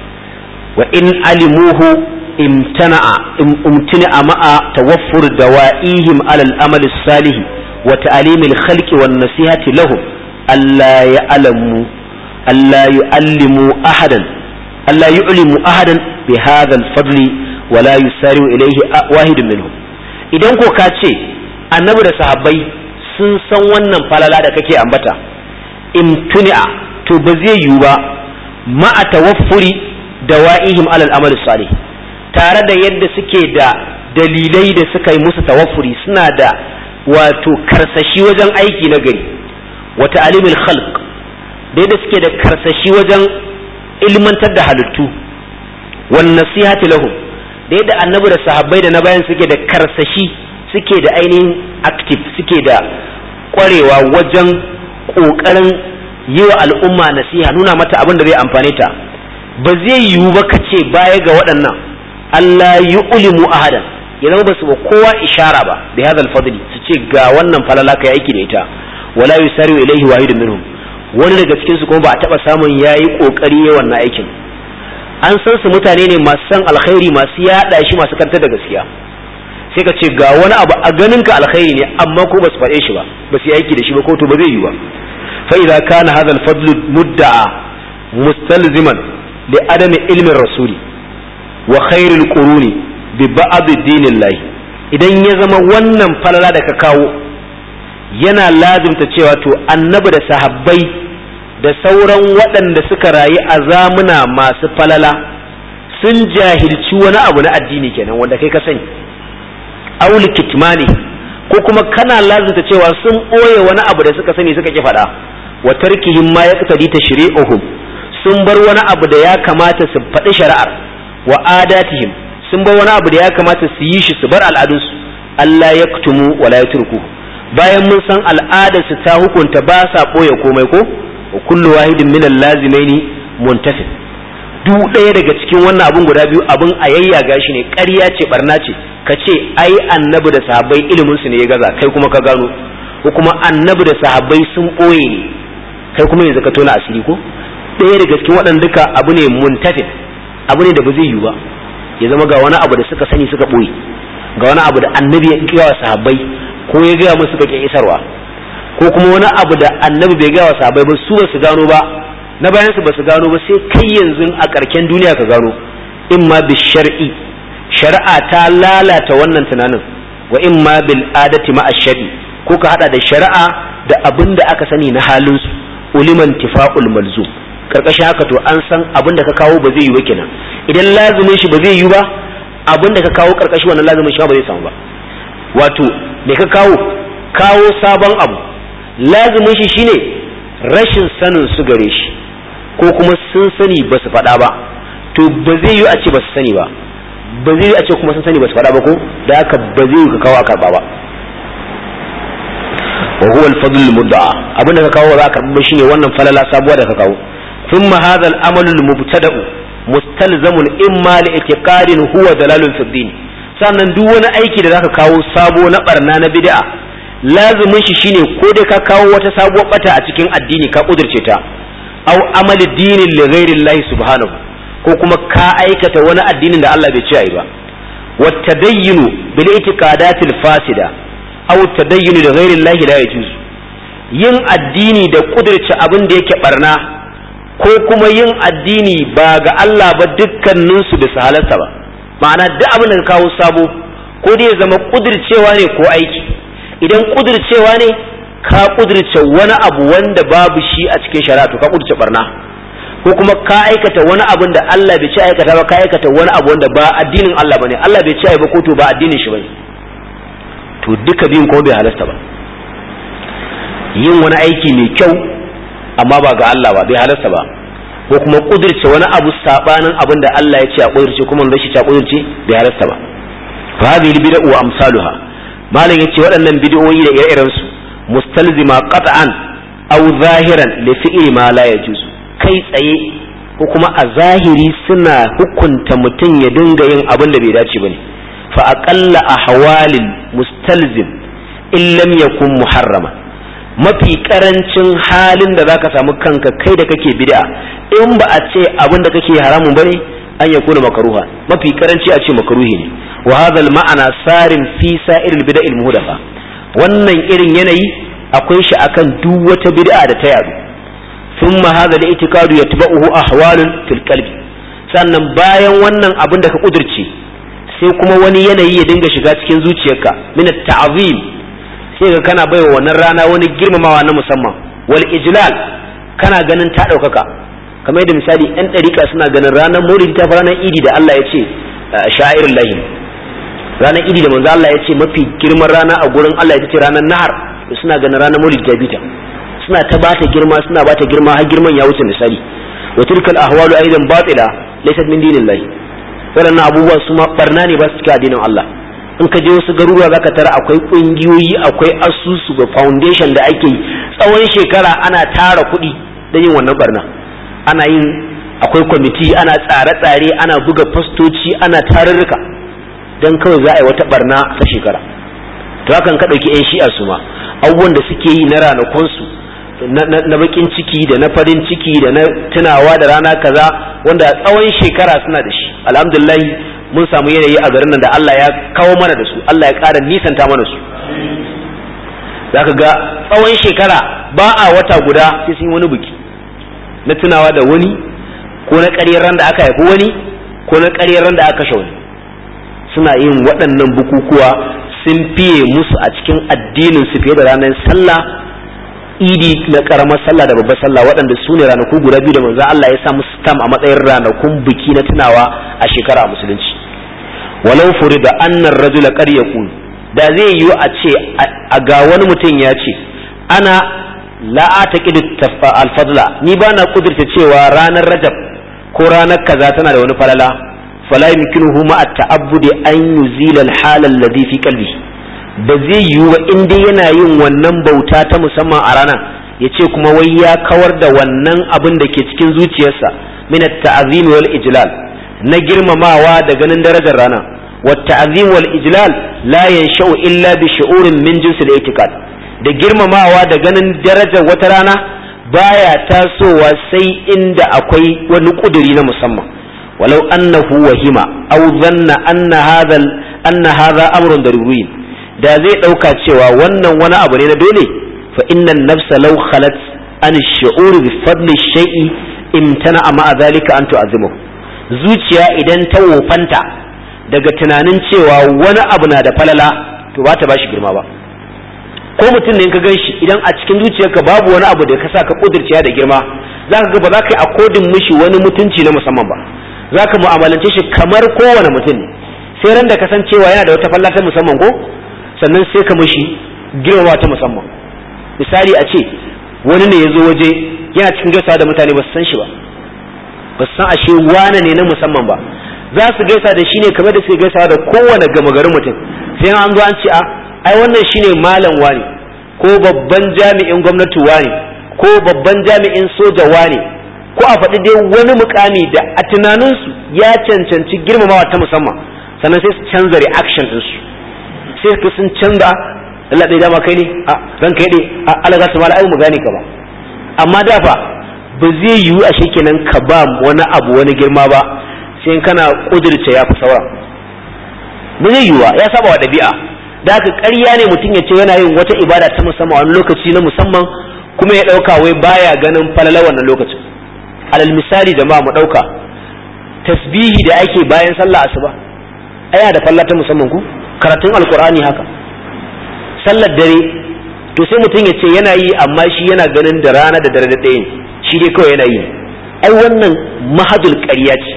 wa in alimuhu imtana'a umtina'a ma'a tawaffur dawa'ihim ala al-amal salih wa ta'lim al-khalq wan nasihati lahum alla ya'lamu alla yu'allimu ahadan alla yu'limu ahadan bi hadha al-fadl wa la yusari'u ilayhi wahidun minhum idan ko ka ce annabi da sahabbai sun san wannan falala da kake ambata imtuni'a to ba zai yiwu ba ma'a tawaffuri dawa'ihim alal amal salih tare da yadda suke da dalilai da suka yi musu tawaffuri suna da wato karsashi wajen aiki na gari wa ta'limil khalq da yadda suke da karsashi wajen ilmantar da halittu wan nasihati lahum da yadda annabi da sahabbai da na bayan suke da karsashi suke da ainihin active suke da kwarewa wajen kokarin yi wa al'umma nasiha nuna mata abin da zai amfane ta ba zai yiwu ba ka ce baya ga waɗannan Allah yi ulimu ahadan ya zama ba su ba kowa ishara ba da hadal fadli su ce ga wannan falala kai aiki da ita wala yusari ilaihi wahidun minhum wani daga cikin su kuma ba a taba samun yayi kokari ya wannan aikin an san su mutane ne masu san alkhairi masu yada shi masu karanta da gaskiya sai ka ce ga wani abu a ganin ka alkhairi ne amma ko ba su faɗe shi ba ba su yi aiki da shi ba ko to ba zai yi ba fa idza kana hadha al-fadl mudda'a mustalziman li adami ilmin rasuli wa khairil quruni bi ba'd dinillahi idan ya zama wannan falala da ka kawo yana lazimta cewa to annabi da sahabbai da sauran waɗanda suka rayu a zamuna masu falala sun jahilci wani abu na addini kenan wanda kai ka sani auli kitmani ko kuma kana lazimta cewa sun ɓoye wani abu da suka sani suka ki faɗa wa tarkihim ma yaqtadi tashri'uhum sun bar wani abu da ya kamata su faɗi shari'ar wa adatihim sun bar wani abu da ya kamata su yi shi su bar al'adunsu Allah ya kutumu wala ya turku bayan mun san al'adarsu ta hukunta ba sa ɓoye komai ko wa kullu wahidin min lazimaini muntafi duk ɗaya daga cikin wannan abun guda biyu abun a yayyaga shi ne ƙarya ce barna ce ka ce ai annabi da sahabbai ilimin su ne ya gaza kai kuma ka gano ko kuma annabi da sahabbai sun ɓoye ne kai kuma yanzu ka tona asiri ko ɗaya daga cikin waɗanda duka abu ne muntafin abu ne da ba zai yiwu ba ya zama ga wani abu da suka sani suka ɓoye ga wani abu da annabi ya gaya wa sahabbai ko ya gaya musu suka ƙi isarwa ko kuma wani abu da annabi bai gaya wa sahabbai ba su ba su gano ba na bayan su ba su gano ba sai kai yanzu a ƙarken duniya ka gano in ma bi shar'i shari'a ta lalata wannan tunanin wa in ma bil adati ma ashari ko ka hada da shari'a da abin da aka sani na halin su uliman tifa'ul malzum karkashin haka to an san abin da ka kawo ba zai yi ba kenan idan lazumin shi ba zai yi ba abin da ka kawo karkashin wannan lazumin shi ba zai samu ba wato me ka kawo kawo sabon abu lazumin shi shine rashin sanin su gare shi ko kuma sun sani ba su faɗa ba to ba zai yi a ce ba su sani ba ba zai yi a ce kuma sun sani ba su faɗa ba ko da haka ba zai yi ka kawo a karɓa ba wa huwa al-fadl al-mudda'a abin da ka kawo za a karɓa shine wannan falala sabuwa da ka kawo ثم هذا الأمل المبتدأ مستلزم إما لإعتقاد هو دلال في الدين sannan duk wani aiki da zaka kawo sabo na barna na bid'a lazumin shi shine ko dai ka kawo wata sabuwar bata a cikin addini ka kudurce ta aw amali dinin li ghairi Allah subhanahu ko kuma ka aikata wani addinin da Allah bai ce ai ba wa tadayyunu bil itiqadatil fasida aw tadayyunu li ghairi Allah la yajuz yin addini da kudurce abin da yake barna ko kuma yin addini ba ga Allah ba dukkaninsu bisa halarta ba ma'ana duk abin da ka kawo sabo ko dai ya zama kudircewa ne ko aiki idan kudircewa ne ka kudirce wani abu wanda babu shi a cikin shari'a to ka kudirce barna ko kuma ka aikata wani abin da Allah bai ci aikata ba ka aikata wani abu wanda ba addinin Allah bane Allah bai ci ai ba ko to ba addinin shi bane to duka biyun ko bai halasta ba yin wani aiki mai kyau amma ba ga Allah ba bai halasta ba ko kuma kudirce wani abu sabanin abin da Allah ya ce a kudirce kuma wanda shi ta kudirce bai halasta ba fa hadhihi bid'u wa amsaluha malam yace waɗannan bid'o'i da ire-iren su mustalzima qat'an aw zahiran li fi'li ma la yajuz kai tsaye ko kuma a zahiri suna hukunta mutum ya dinga yin abin da bai dace bane fa aqalla ahwalil mustalzim in lam yakun muharrama mafi karancin halin da zaka samu kanka kai da kake bid'a in ba a ce abin da kake haramun bane an ya kuna makaruha mafi karanci a ce makaruhi ne wa hadha ma'ana sarin fi sa'ir al-bid'a al-muhdatha wannan irin yanayi akwai shi akan duk wata bid'a da ta yadu thumma hadha al-i'tiqadu yatba'uhu ahwalun fil qalbi sannan bayan wannan abin da ka kudurce sai kuma wani yanayi ya dinga shiga cikin zuciyarka min at-ta'zim sai ga kana baiwa wannan rana wani girmamawa na musamman wal ijlal kana ganin ta ɗaukaka kamar yadda misali yan ɗarika suna ganin ranar maulidi ta ranar idi da Allah ya ce sha'irin lahi ranar idi da manzo Allah ya ce mafi girman rana a gurin Allah ya ce ranar nahar suna ganin ranar maulidi ta bita suna ta bata girma suna bata girma har girman ya wuce misali wa tilkal ahwalu aidan batila laysat min dinillahi waɗannan abubuwa su ma barna ne ba su cika addinin Allah in ka je wasu garuruwa zaka tara akwai kungiyoyi akwai asusu ga foundation da ake yi tsawon shekara ana tara kuɗi da yin wannan barna ana yin akwai kwamiti ana tsare-tsare ana buga fastoci ana tarurruka don kawai za a yi wata barna ta shekara to hakan ka ɗauki 'yan shi'a su ma abubuwan da suke yi na ranakunsu na bakin ciki da na farin ciki da na tunawa da rana kaza wanda tsawon shekara suna da shi alhamdulillah mun samu yanayi a garin nan da Allah ya kawo mana da su Allah ya ƙara nisanta mana su zaka ga tsawon shekara ba a wata guda sai sun yi wani biki na tunawa da wani ko na ƙaryar ran da aka haifi wani ko na ƙaryar ran da aka kashe wani suna yin waɗannan bukukuwa sun fiye musu a cikin addinin su fiye da ranar sallah idi na karamar sallah da babbar sallah waɗanda su ne ranaku guda biyu da manzo Allah ya sa musu tam a matsayin ranakun biki na tunawa a shekara a musulunci walau furida annar rajula qad yaqul da zai yiwu a ce a ga wani mutum ya ce ana la ataqidu al-fadla ni ba na kudurta cewa ranar rajab ko ranar kaza tana da wani falala fala yumkinuhu ma at-ta'abbudi an yuzila al-hala alladhi fi qalbi ba zai yiwu ba in dai yana yin wannan bauta ta musamman a rana ya ce kuma wai ya kawar da wannan abin da ke cikin zuciyarsa min at-ta'zim wal ijlal na girmamawa da ganin darajar rana wa ta'zim wal ijlal la yansha'u illa bi shu'urin min jinsi al-i'tiqad da girmamawa da ganin darajar wata rana baya tasowa sai inda akwai wani kuduri na musamman walau annahu wahima aw dhanna anna hadha anna hadha amrun daruri da zai dauka cewa wannan wani abu ne na dole fa inna nafsa law khalat an ash-shu'ur bi fadli shay'i imtana ma dhalika an tu'azzimahu zuciya idan ta wofanta daga tunanin cewa wani abu na da falala to ba ta bashi girma ba ko mutum ne ka gan shi idan a cikin zuciyarka babu wani abu da ka sa ka kudirciya da girma za ka ga ba za ka yi akodin mishi wani mutunci na musamman ba za ka mu'amalance shi kamar kowane mutum ne sai ran da ka san cewa yana da wata falla ta musamman ko sannan sai ka mishi girmama ta musamman misali a ce wani ne ya zo waje yana cikin gaisa da mutane ba su san shi ba ba su san ashe wane ne na musamman ba za su gaisa da shi ne kamar da suke gaisa da kowane gama garin mutum sai an zo an ce a ai wannan shine malam wani ko babban jami'in gwamnati wani ko babban jami'in soja wani ko a faɗi dai wani mukami da a tunaninsu ya cancanci girmamawa ta musamman sannan sai su canza reaction ɗinsu sai ka sun canza Allah ɗaya dama kai ne a ran kai ne a alaga su mala ai mu gane ka ba amma da fa ba zai yiwu a kenan ka ba wani abu wani girma ba sai kana kudirce ya fi sauran ba zai yiwuwa ya saba wa ɗabi'a da haka ƙarya ne mutum ya ce yana yin wata ibada ta musamman wani lokaci na musamman kuma ya ɗauka wai baya ganin falala wannan lokacin alal misali jama'a mu ɗauka tasbihi da ake bayan sallah asuba aya da falla ta musamman ku karatun alkur'ani haka sallar dare to sai mutum ya ce yana yi amma shi yana ganin da rana da dare da ɗaya shi dai kawai yana yi ai wannan mahadul ƙarya ce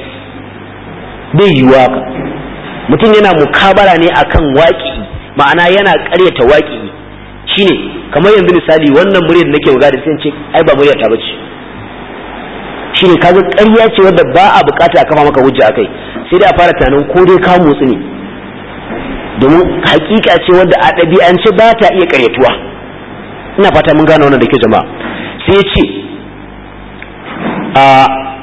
bai yiwuwa ka mutum yana mukabara ne akan waƙi ma'ana yana ƙaryata waƙi shine kamar yanzu misali wannan muryar da nake magana sai ce ai ba muryar ta bace shine kaga ƙarya ce wadda ba a bukata a kafa maka hujja akai sai dai a fara tunanin ko dai ka motsi ne domin hakika ce wadda a ɗabi'ance ba ta iya ƙaryatuwa ina fata mun gane wannan da ke jama'a sai ya ce a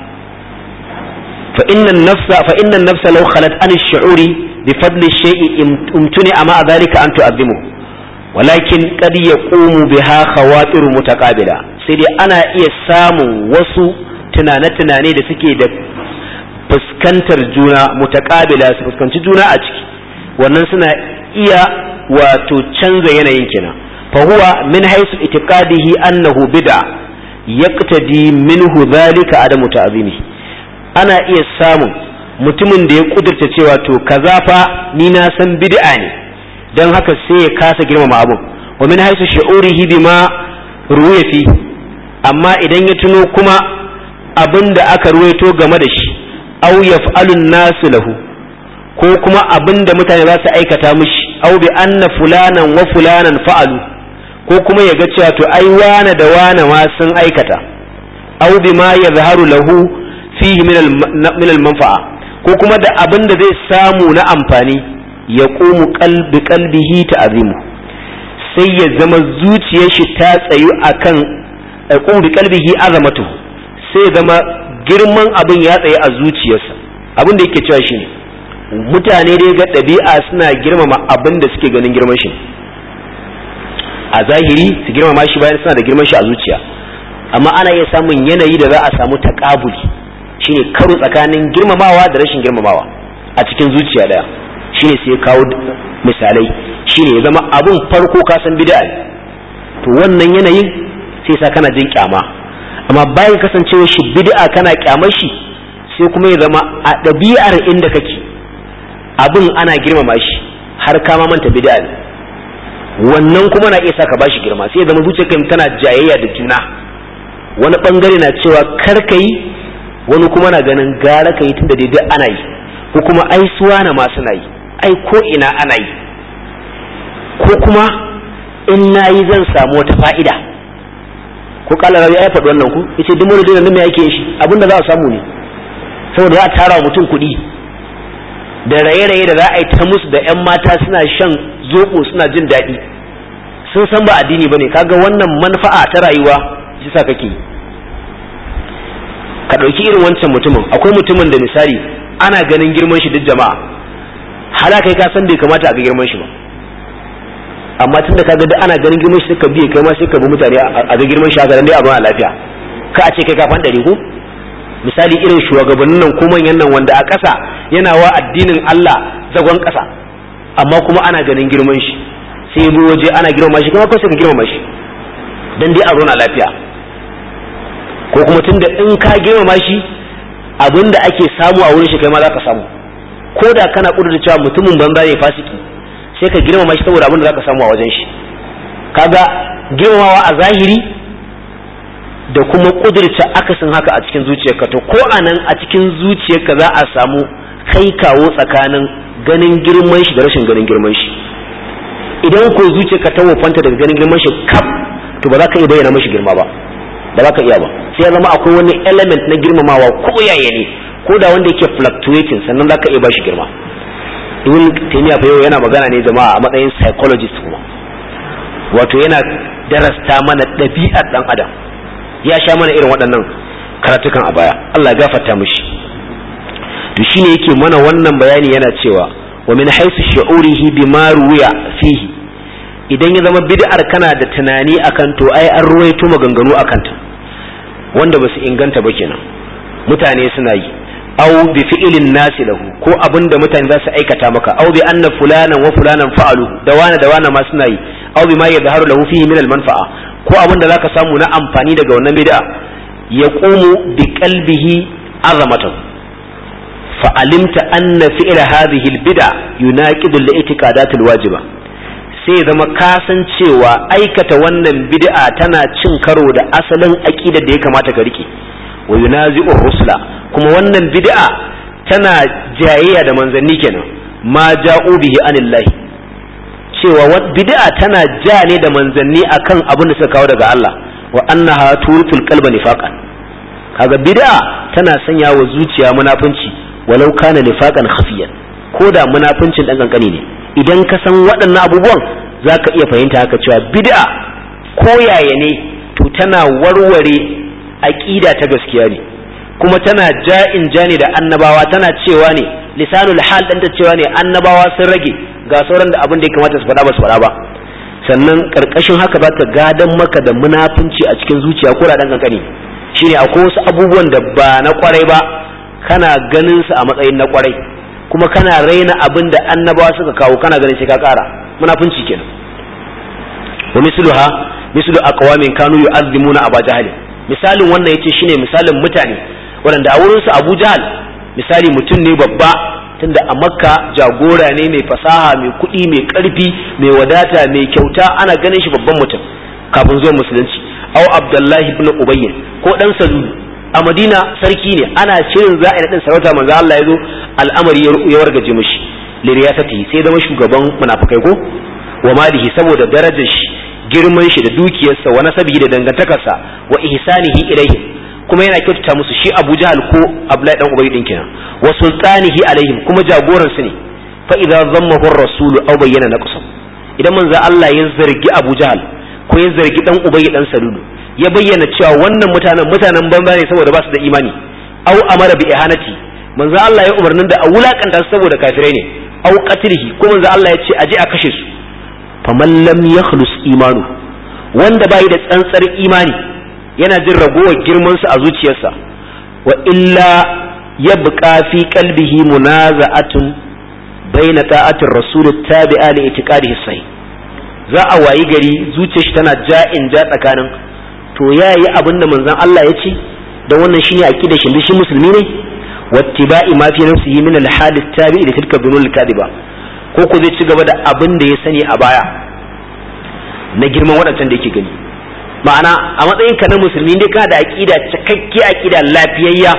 fa innan nafsa fa innan nafsa law khalat an ash-shu'uri bi fadli shay'i umtuni ama dhalika an tu'azzimu walakin qad yaqumu biha khawatir mutaqabila sai dai ana iya samun wasu tunane-tunane da suke da fuskantar juna mutaqabila su fuskanci juna a ciki wannan suna iya wato canza yanayin kina fa huwa min haythu itiqadihi annahu bid'a yaqtadi minhu dhalika adamu ta'zimi ana iya samun mutumin da ya kudurta cewa to kaza fa ni na san bid'a ne dan haka sai ya kasa girmama abun wa min haythu shu'urihi bima ruwiya fi amma idan ya tuno kuma abin da aka ruwaito game da shi aw yaf'alun nasu lahu ko kuma abin da mutane za su aikata mishi aw bi anna fulanan wa fulanan fa'alu ko kuma ya ga cewa to ai wane da wane ma sun aikata aw bi ma yazharu lahu fihi min al-manfa'a ko kuma da abin da zai samu na amfani ya qumu qalbi qalbihi ta'zimu sai ya zama zuciyar shi ta tsayu akan qumu bi qalbihi azamatu sai zama girman abin ya tsaye a zuciyarsa abin da yake cewa shine mutane dai ga ɗabi'a suna girmama abin da suke ganin girman shi a zahiri su girmama shi bayan suna da girman shi a zuciya amma ana iya samun yanayi da za a samu taƙabuli shine karo tsakanin girmamawa da rashin girmamawa a cikin zuciya daya shine sai kawo misalai shine ya zama abun farko ka san bid'a ne to wannan yanayin sai sa kana jin kyama amma bayan kasancewa shi bid'a kana kyamar shi sai kuma ya zama a ɗabi'ar inda kake abin ana girmama shi har ka ma manta bid'a ne wannan kuma na iya saka bashi girma sai ya zama zuciyarka tana jayayya da juna wani bangare na cewa kar ka yi wani kuma na ganin gara ka yi tunda daidai ana yi ko kuma ai suwa na ma suna yi ai ko ina ana yi ko kuma in na yi zan samu wata fa'ida ko kala rabi ya faɗi wannan ku yace duk wani dole ne me yake shi abinda za a samu ne saboda za a tara wa mutum kuɗi da raye-raye da za a yi ta musu da 'yan mata suna shan zoɓo suna jin daɗi sun san ba addini ba ne kaga wannan manfa'a ta rayuwa shi sa kake yi ka ɗauki irin wancan mutumin akwai mutumin da misali ana ganin girman shi duk jama'a hala kai ka san bai kamata a ga girman shi ba amma tun da kaga duk ana ganin girman shi suka biye kai ma sai ka bi mutane a ga girman shi a garin dai a a lafiya ka a ce kai ka fan ɗari ko misali irin shugabannin nan ko manyan nan wanda a ƙasa yana wa addinin Allah zagon ƙasa amma kuma ana ganin girman shi sai bi waje ana girmama shi kuma ko sai ka girmama shi dan dai a zauna lafiya ko kuma tunda in ka girmama shi abinda ake samu a wurin shi kai ma za ka samu ko da kana kudurta cewa mutumin banza ne fasiki sai ka girmama shi saboda abinda za ka samu a wajen shi kaga girmamawa a zahiri da kuma kudurta akasin haka a cikin zuciyarka to ko anan a cikin zuciyarka za a samu kai kawo tsakanin ganin girman shi da rashin ganin girman shi idan ko zuciyarka ta wofanta daga ganin girman shi kaf to ba za ka iya bayyana mashi girma ba ba za ka iya ba sai ya zama akwai wani element na girmamawa ko yaya ne ko da wanda yake fluctuating sannan za ka iya bashi girma ibn taymiya fa yau yana magana ne jama'a a matsayin psychologist kuma wato yana darasta mana ɗabi'ar ɗan adam ya sha mana irin waɗannan karatukan a baya Allah ya gafarta mishi to shine yake mana wannan bayani yana cewa wa min haythu shu'urihi bima ruwiya fihi idan ya zama bid'ar kana da tunani akan to ai an ruwaito maganganu akan ta wanda basu inganta ba kenan mutane suna yi aw bi fi'lin nasi lahu ko abinda mutane za su aikata maka aw bi anna fulanan wa fulanan fa'alu da wani da wani ma suna yi aw bi ma yadhharu lahu fihi min al manfa'a ko abinda zaka samu na amfani daga wannan bid'a yaqumu bi qalbihi azamatan fa alimta anna fi'la hadhihi al bid'a yunaqidu al i'tiqadat al wajiba sai zama kasancewa aikata wannan bid'a tana cin karo da asalin aqidar da ya kamata ka rike wa yunazi'ur rusula kuma wannan bid'a tana jayayya da manzanni kenan ma ja'u bihi anillahi cewa bid'a tana ja ne da manzanni akan abin da suka kawo daga Allah wa annaha turful qalba nifaqan kaga bid'a tana sanya wa zuciya munafunci walau kana nifaqan khafiyan ko da munafuncin dan kankani ne idan ka san waɗannan abubuwan zaka iya fahimta haka cewa bid'a ko yaya ne to tana warware aqida ta gaskiya ne kuma tana ja'in ja ne da annabawa tana cewa ne lisanul hal ɗanta cewa ne annabawa sun rage ga sauran da abin da ya kamata su faɗa ba su faɗa ba sannan ƙarƙashin haka za ta gadan maka da munafunci a cikin zuciya ko da ɗan kankani shine akwai wasu abubuwan da ba na kwarai ba kana ganin su a matsayin na kwarai kuma kana raina abin da annabawa suka kawo kana ganin sai ka ƙara munafunci kenan wa misluha mislu aqwamin kanu yu'azzimuna aba jahl misalin wannan yace shine misalin mutane waɗanda a wurin su Abu Jahl misali mutum ne babba tunda a Makka jagora ne mai fasaha mai kuɗi mai ƙarfi mai wadata mai kyauta ana ganin shi babban mutum kafin zuwa musulunci au Abdullahi ibn Ubayy ko dan Salul a Madina sarki ne ana shirin za a yi nadin sarauta manzo Allah ya zo al'amari ya wargaje mishi liriyasati sai zama shugaban munafikai ko wa malihi saboda darajar shi girman shi da dukiyarsa wa nasabihi da dangantakarsa wa ihsanihi ilaihim kuma yana kyautata musu shi Abu Jahal ko Abdullahi dan Ubay din kenan wa sultanihi alaihim kuma jagoran su ne fa idza zammahu ar-rasul aw bayyana naqsam idan manzo Allah ya zargi Abu Jahal ko ya zargi dan Ubay dan Salulu ya bayyana cewa wannan mutanen mutanen banza ne saboda ba su da imani aw amara bi ihanati manzo Allah ya umarnin da a wulakanta su saboda kafirai ne aw qatlihi ko manzo Allah ya ce aje a kashe su faman lam yakhlus imanu wanda bai da tsantsar imani yana jin ragowar girman su a zuciyarsa wa illa yabqa fi qalbihi munaza'atun baina ta'atir rasul tabi'a li itiqadihi sahih za a wayi gari zuciyar shi tana ja'in ja tsakanin to yayi abin da manzon Allah ya ce dan wannan shine aqidar shi shi musulmi ne wattiba'i ma fi nafsihi min al-hadith tabi'i li tilka dunul kadiba ko ko zai ci gaba da abin da ya sani a baya na girman waɗancan da yake gani ma'ana a matsayin ka na musulmi ne kana da aqida cikakke aqida lafiyayya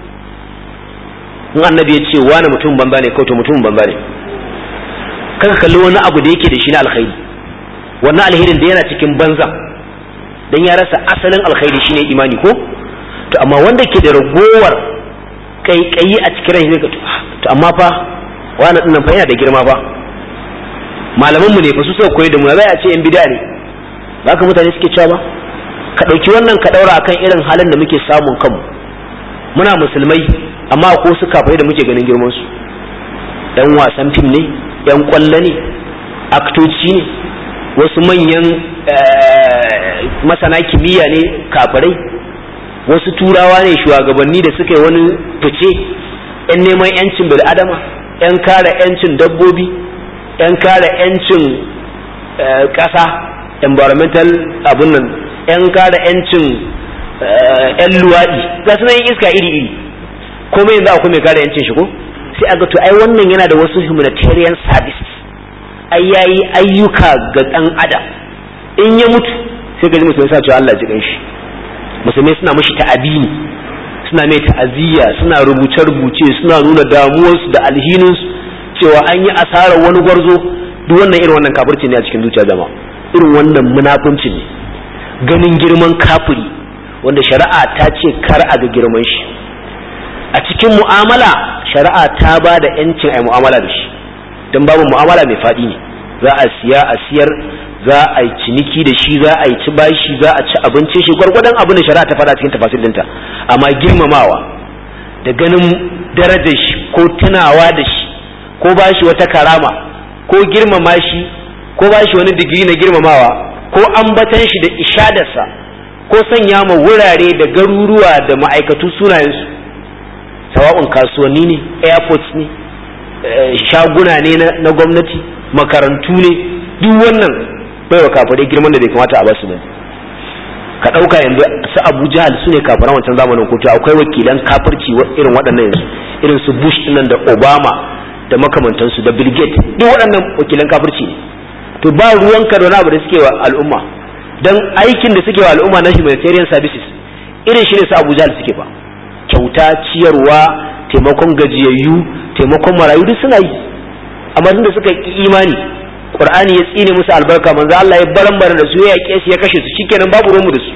in annabi ya ce wani mutum banza ne ko to mutum banza ne kaka kalli wani abu da yake da shi na alkhairi wannan alherin da yana cikin banza dan ya rasa asalin alkhairi shine imani ko to amma wanda ke da ragowar kaikayi a cikin rai zai to amma fa wani dinnan fa yana da girma fa malaman mu ne fa su suka koyi da mu za a ce yan bid'a ne ba ka mutane suke cewa ba ka ɗauki wannan ka ɗaura akan irin halin da muke samun kanmu muna musulmai amma ko su kafai da muke ganin girman su yan wasan fim ne yan kwallo ne aktoci ne wasu manyan masana kimiyya ne kafirai wasu turawa ne shugabanni da suka yi wani fice yan neman yancin bil'adama yan kare yancin dabbobi yan kare yancin ƙasa environmental abun nan yan kare yancin yan luwaɗi ga su yin iska iri iri komai yanzu akwai mai kare yancin shi ko sai a ga to ai wannan yana da wasu humanitarian services ai yayi ayyuka ga ɗan adam in ya mutu sai ka ji musulmi sa cewa Allah ji shi musulmai suna mashi ta'abini suna mai ta'aziyya suna rubuce rubuce suna nuna damuwarsu da alhininsu cewa an yi asarar wani gwarzo duk wannan irin wannan kafirci ne a cikin zuciya jama'a irin wannan munafunci ne ganin girman kafiri wanda shari'a ta ce kar a ga girman shi a cikin mu'amala shari'a ta ba da yancin ai mu'amala da shi don babu mu'amala mai faɗi ne za a siya a siyar za a yi ciniki da shi za a yi ci bashi za a ci abinci shi gwargwadon abin da shari'a ta faɗa cikin tafasil ɗinta amma girmamawa da ganin darajar shi ko tunawa da shi ko ba shi wata karama ko girmama shi ko ba shi wani digiri na girmamawa ko ambatan shi da ishadarsa ko sanya ma wurare da garuruwa da ma'aikatu sunayensu sawa'un kasuwanni ne airports ne shaguna ne na gwamnati makarantu ne duk wannan bai wa kafirai girman da bai kamata a basu bane ka ɗauka yanzu su abu jahal su ne kafiran wancan zamanin kotu akwai wakilan kafirci irin waɗannan yanzu irin su bush nan da obama da makamantansu da bill gates duk waɗannan wakilan kafirci ne to ba ruwan ka da wani abu da suke wa al'umma dan aikin da suke wa al'umma na humanitarian services irin shi ne su abu jahal suke ba kyauta ciyarwa taimakon gajiyayyu taimakon marayu duk suna yi amma tun da suka ki imani qur'ani ya tsine musu albarka manzo Allah ya baran da su ya yake su ya kashe su shikenan babu ruwanmu da su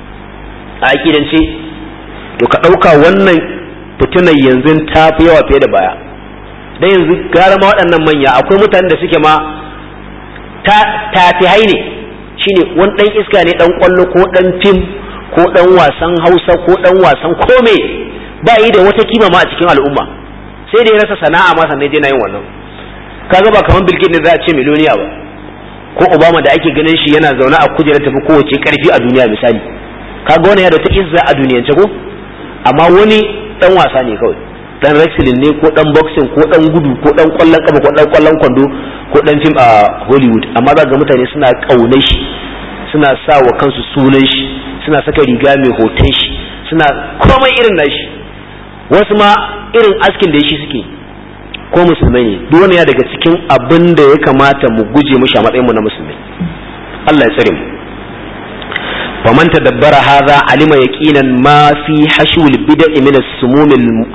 a akidance to ka dauka wannan fitinar yanzu ta fi yawa fiye da baya dan yanzu gara ma waɗannan manya akwai mutanen da suke ma ta tafihai ne shine wani dan iska ne dan kwallo ko dan fim ko dan wasan Hausa ko dan wasan kome ba yi da wata kima ma a cikin al'umma sai da ya rasa sana'a ma sannan je na yin wannan kaga ba kamar Bill ne za a ce miliyoniya ba ko Obama da ake ganin shi yana zaune a kujerar tafi kowace karfi a duniya misali kaga wani ya da ta izza a duniyance ko amma wani dan wasa ne kawai dan wrestling ne ko dan boxing ko dan gudu ko dan kwallon kafa ko dan kwallon kwando ko dan fim a Hollywood amma za ga mutane suna kaunar shi suna sa wa kansu sunan shi suna saka riga mai hoton shi suna komai irin nashi wasu ma irin askin da shi suke ko musulmai ne duk wani ya daga cikin abin da ya kamata mu guje mu a matsayin mu na musulmai Allah ya tsare mu faman tadabbara hadha alima yaqinan ma fi hashul bid'i min as-sumum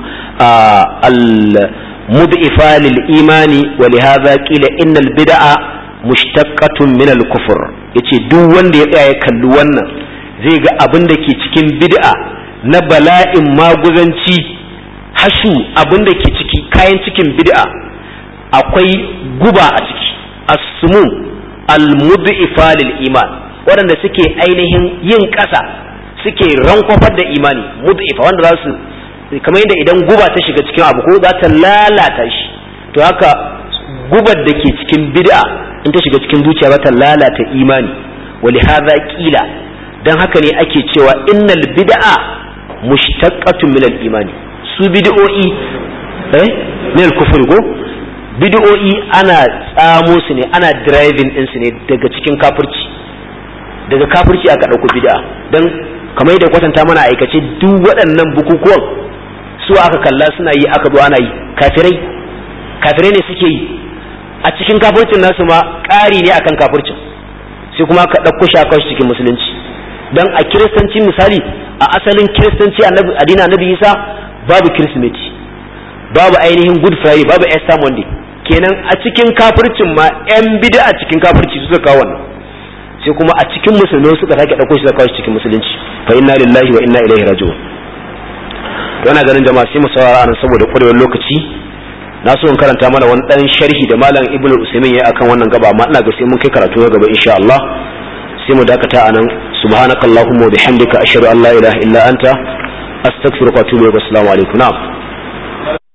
al-mud'ifa lil imani wa li hadha qila innal bid'a mushtaqqatun min al-kufr yace duk wanda ya tsaya ya kalli wannan zai ga abin da ke cikin bid'a na bala'in maguzanci hashu abin da ke ciki kayan cikin bid'a akwai guba a ciki as-sumum al-mud'ifa lil iman waɗanda suke ainihin yin ƙasa suke rankwafar da imani mud'ifa wanda za su kamar yadda idan guba ta shiga cikin abu ko za ta lalata shi to haka gubar da ke cikin bid'a in ta shiga cikin zuciya za ta lalata imani wali hadha qila dan haka ne ake cewa innal bid'a mushtaqqatun min al-imani su bid'o'i eh min al-kufr ko bid'o'i ana tsamo su ne ana driving din su ne daga cikin kafirci daga kafirci aka dauko bid'a dan kamar yadda kwatanta mana aikace duk waɗannan bukukuwan su aka kalla suna yi aka zo ana yi kafirai kafirai ne suke yi a cikin kafircin nasu ma ƙari ne akan kafircin sai kuma ka ɗauko shi a cikin musulunci dan a kiristanci misali a asalin kiristanci addinin annabi isa babu kirsimeti babu ainihin good friday babu easter monday kenan a cikin kafircin ma yan bida a cikin kafirci suka kawo wannan sai kuma a cikin musulmai suka sake ɗauko shi suka kawo shi cikin musulunci fa inna lillahi wa inna ilaihi raji'un yana ganin jama'a sai mu saurara anan saboda ƙwarewar lokaci na so in karanta mana wani ɗan sharhi da malam ibnu usaimin ya akan wannan gaba amma ina ga sai mun kai karatu na gaba insha Allah sai mu dakata anan subhanakallahumma wa bihamdika ashhadu an la ilaha illa anta astaghfiruka wa atubu ilaik assalamu alaikum na'am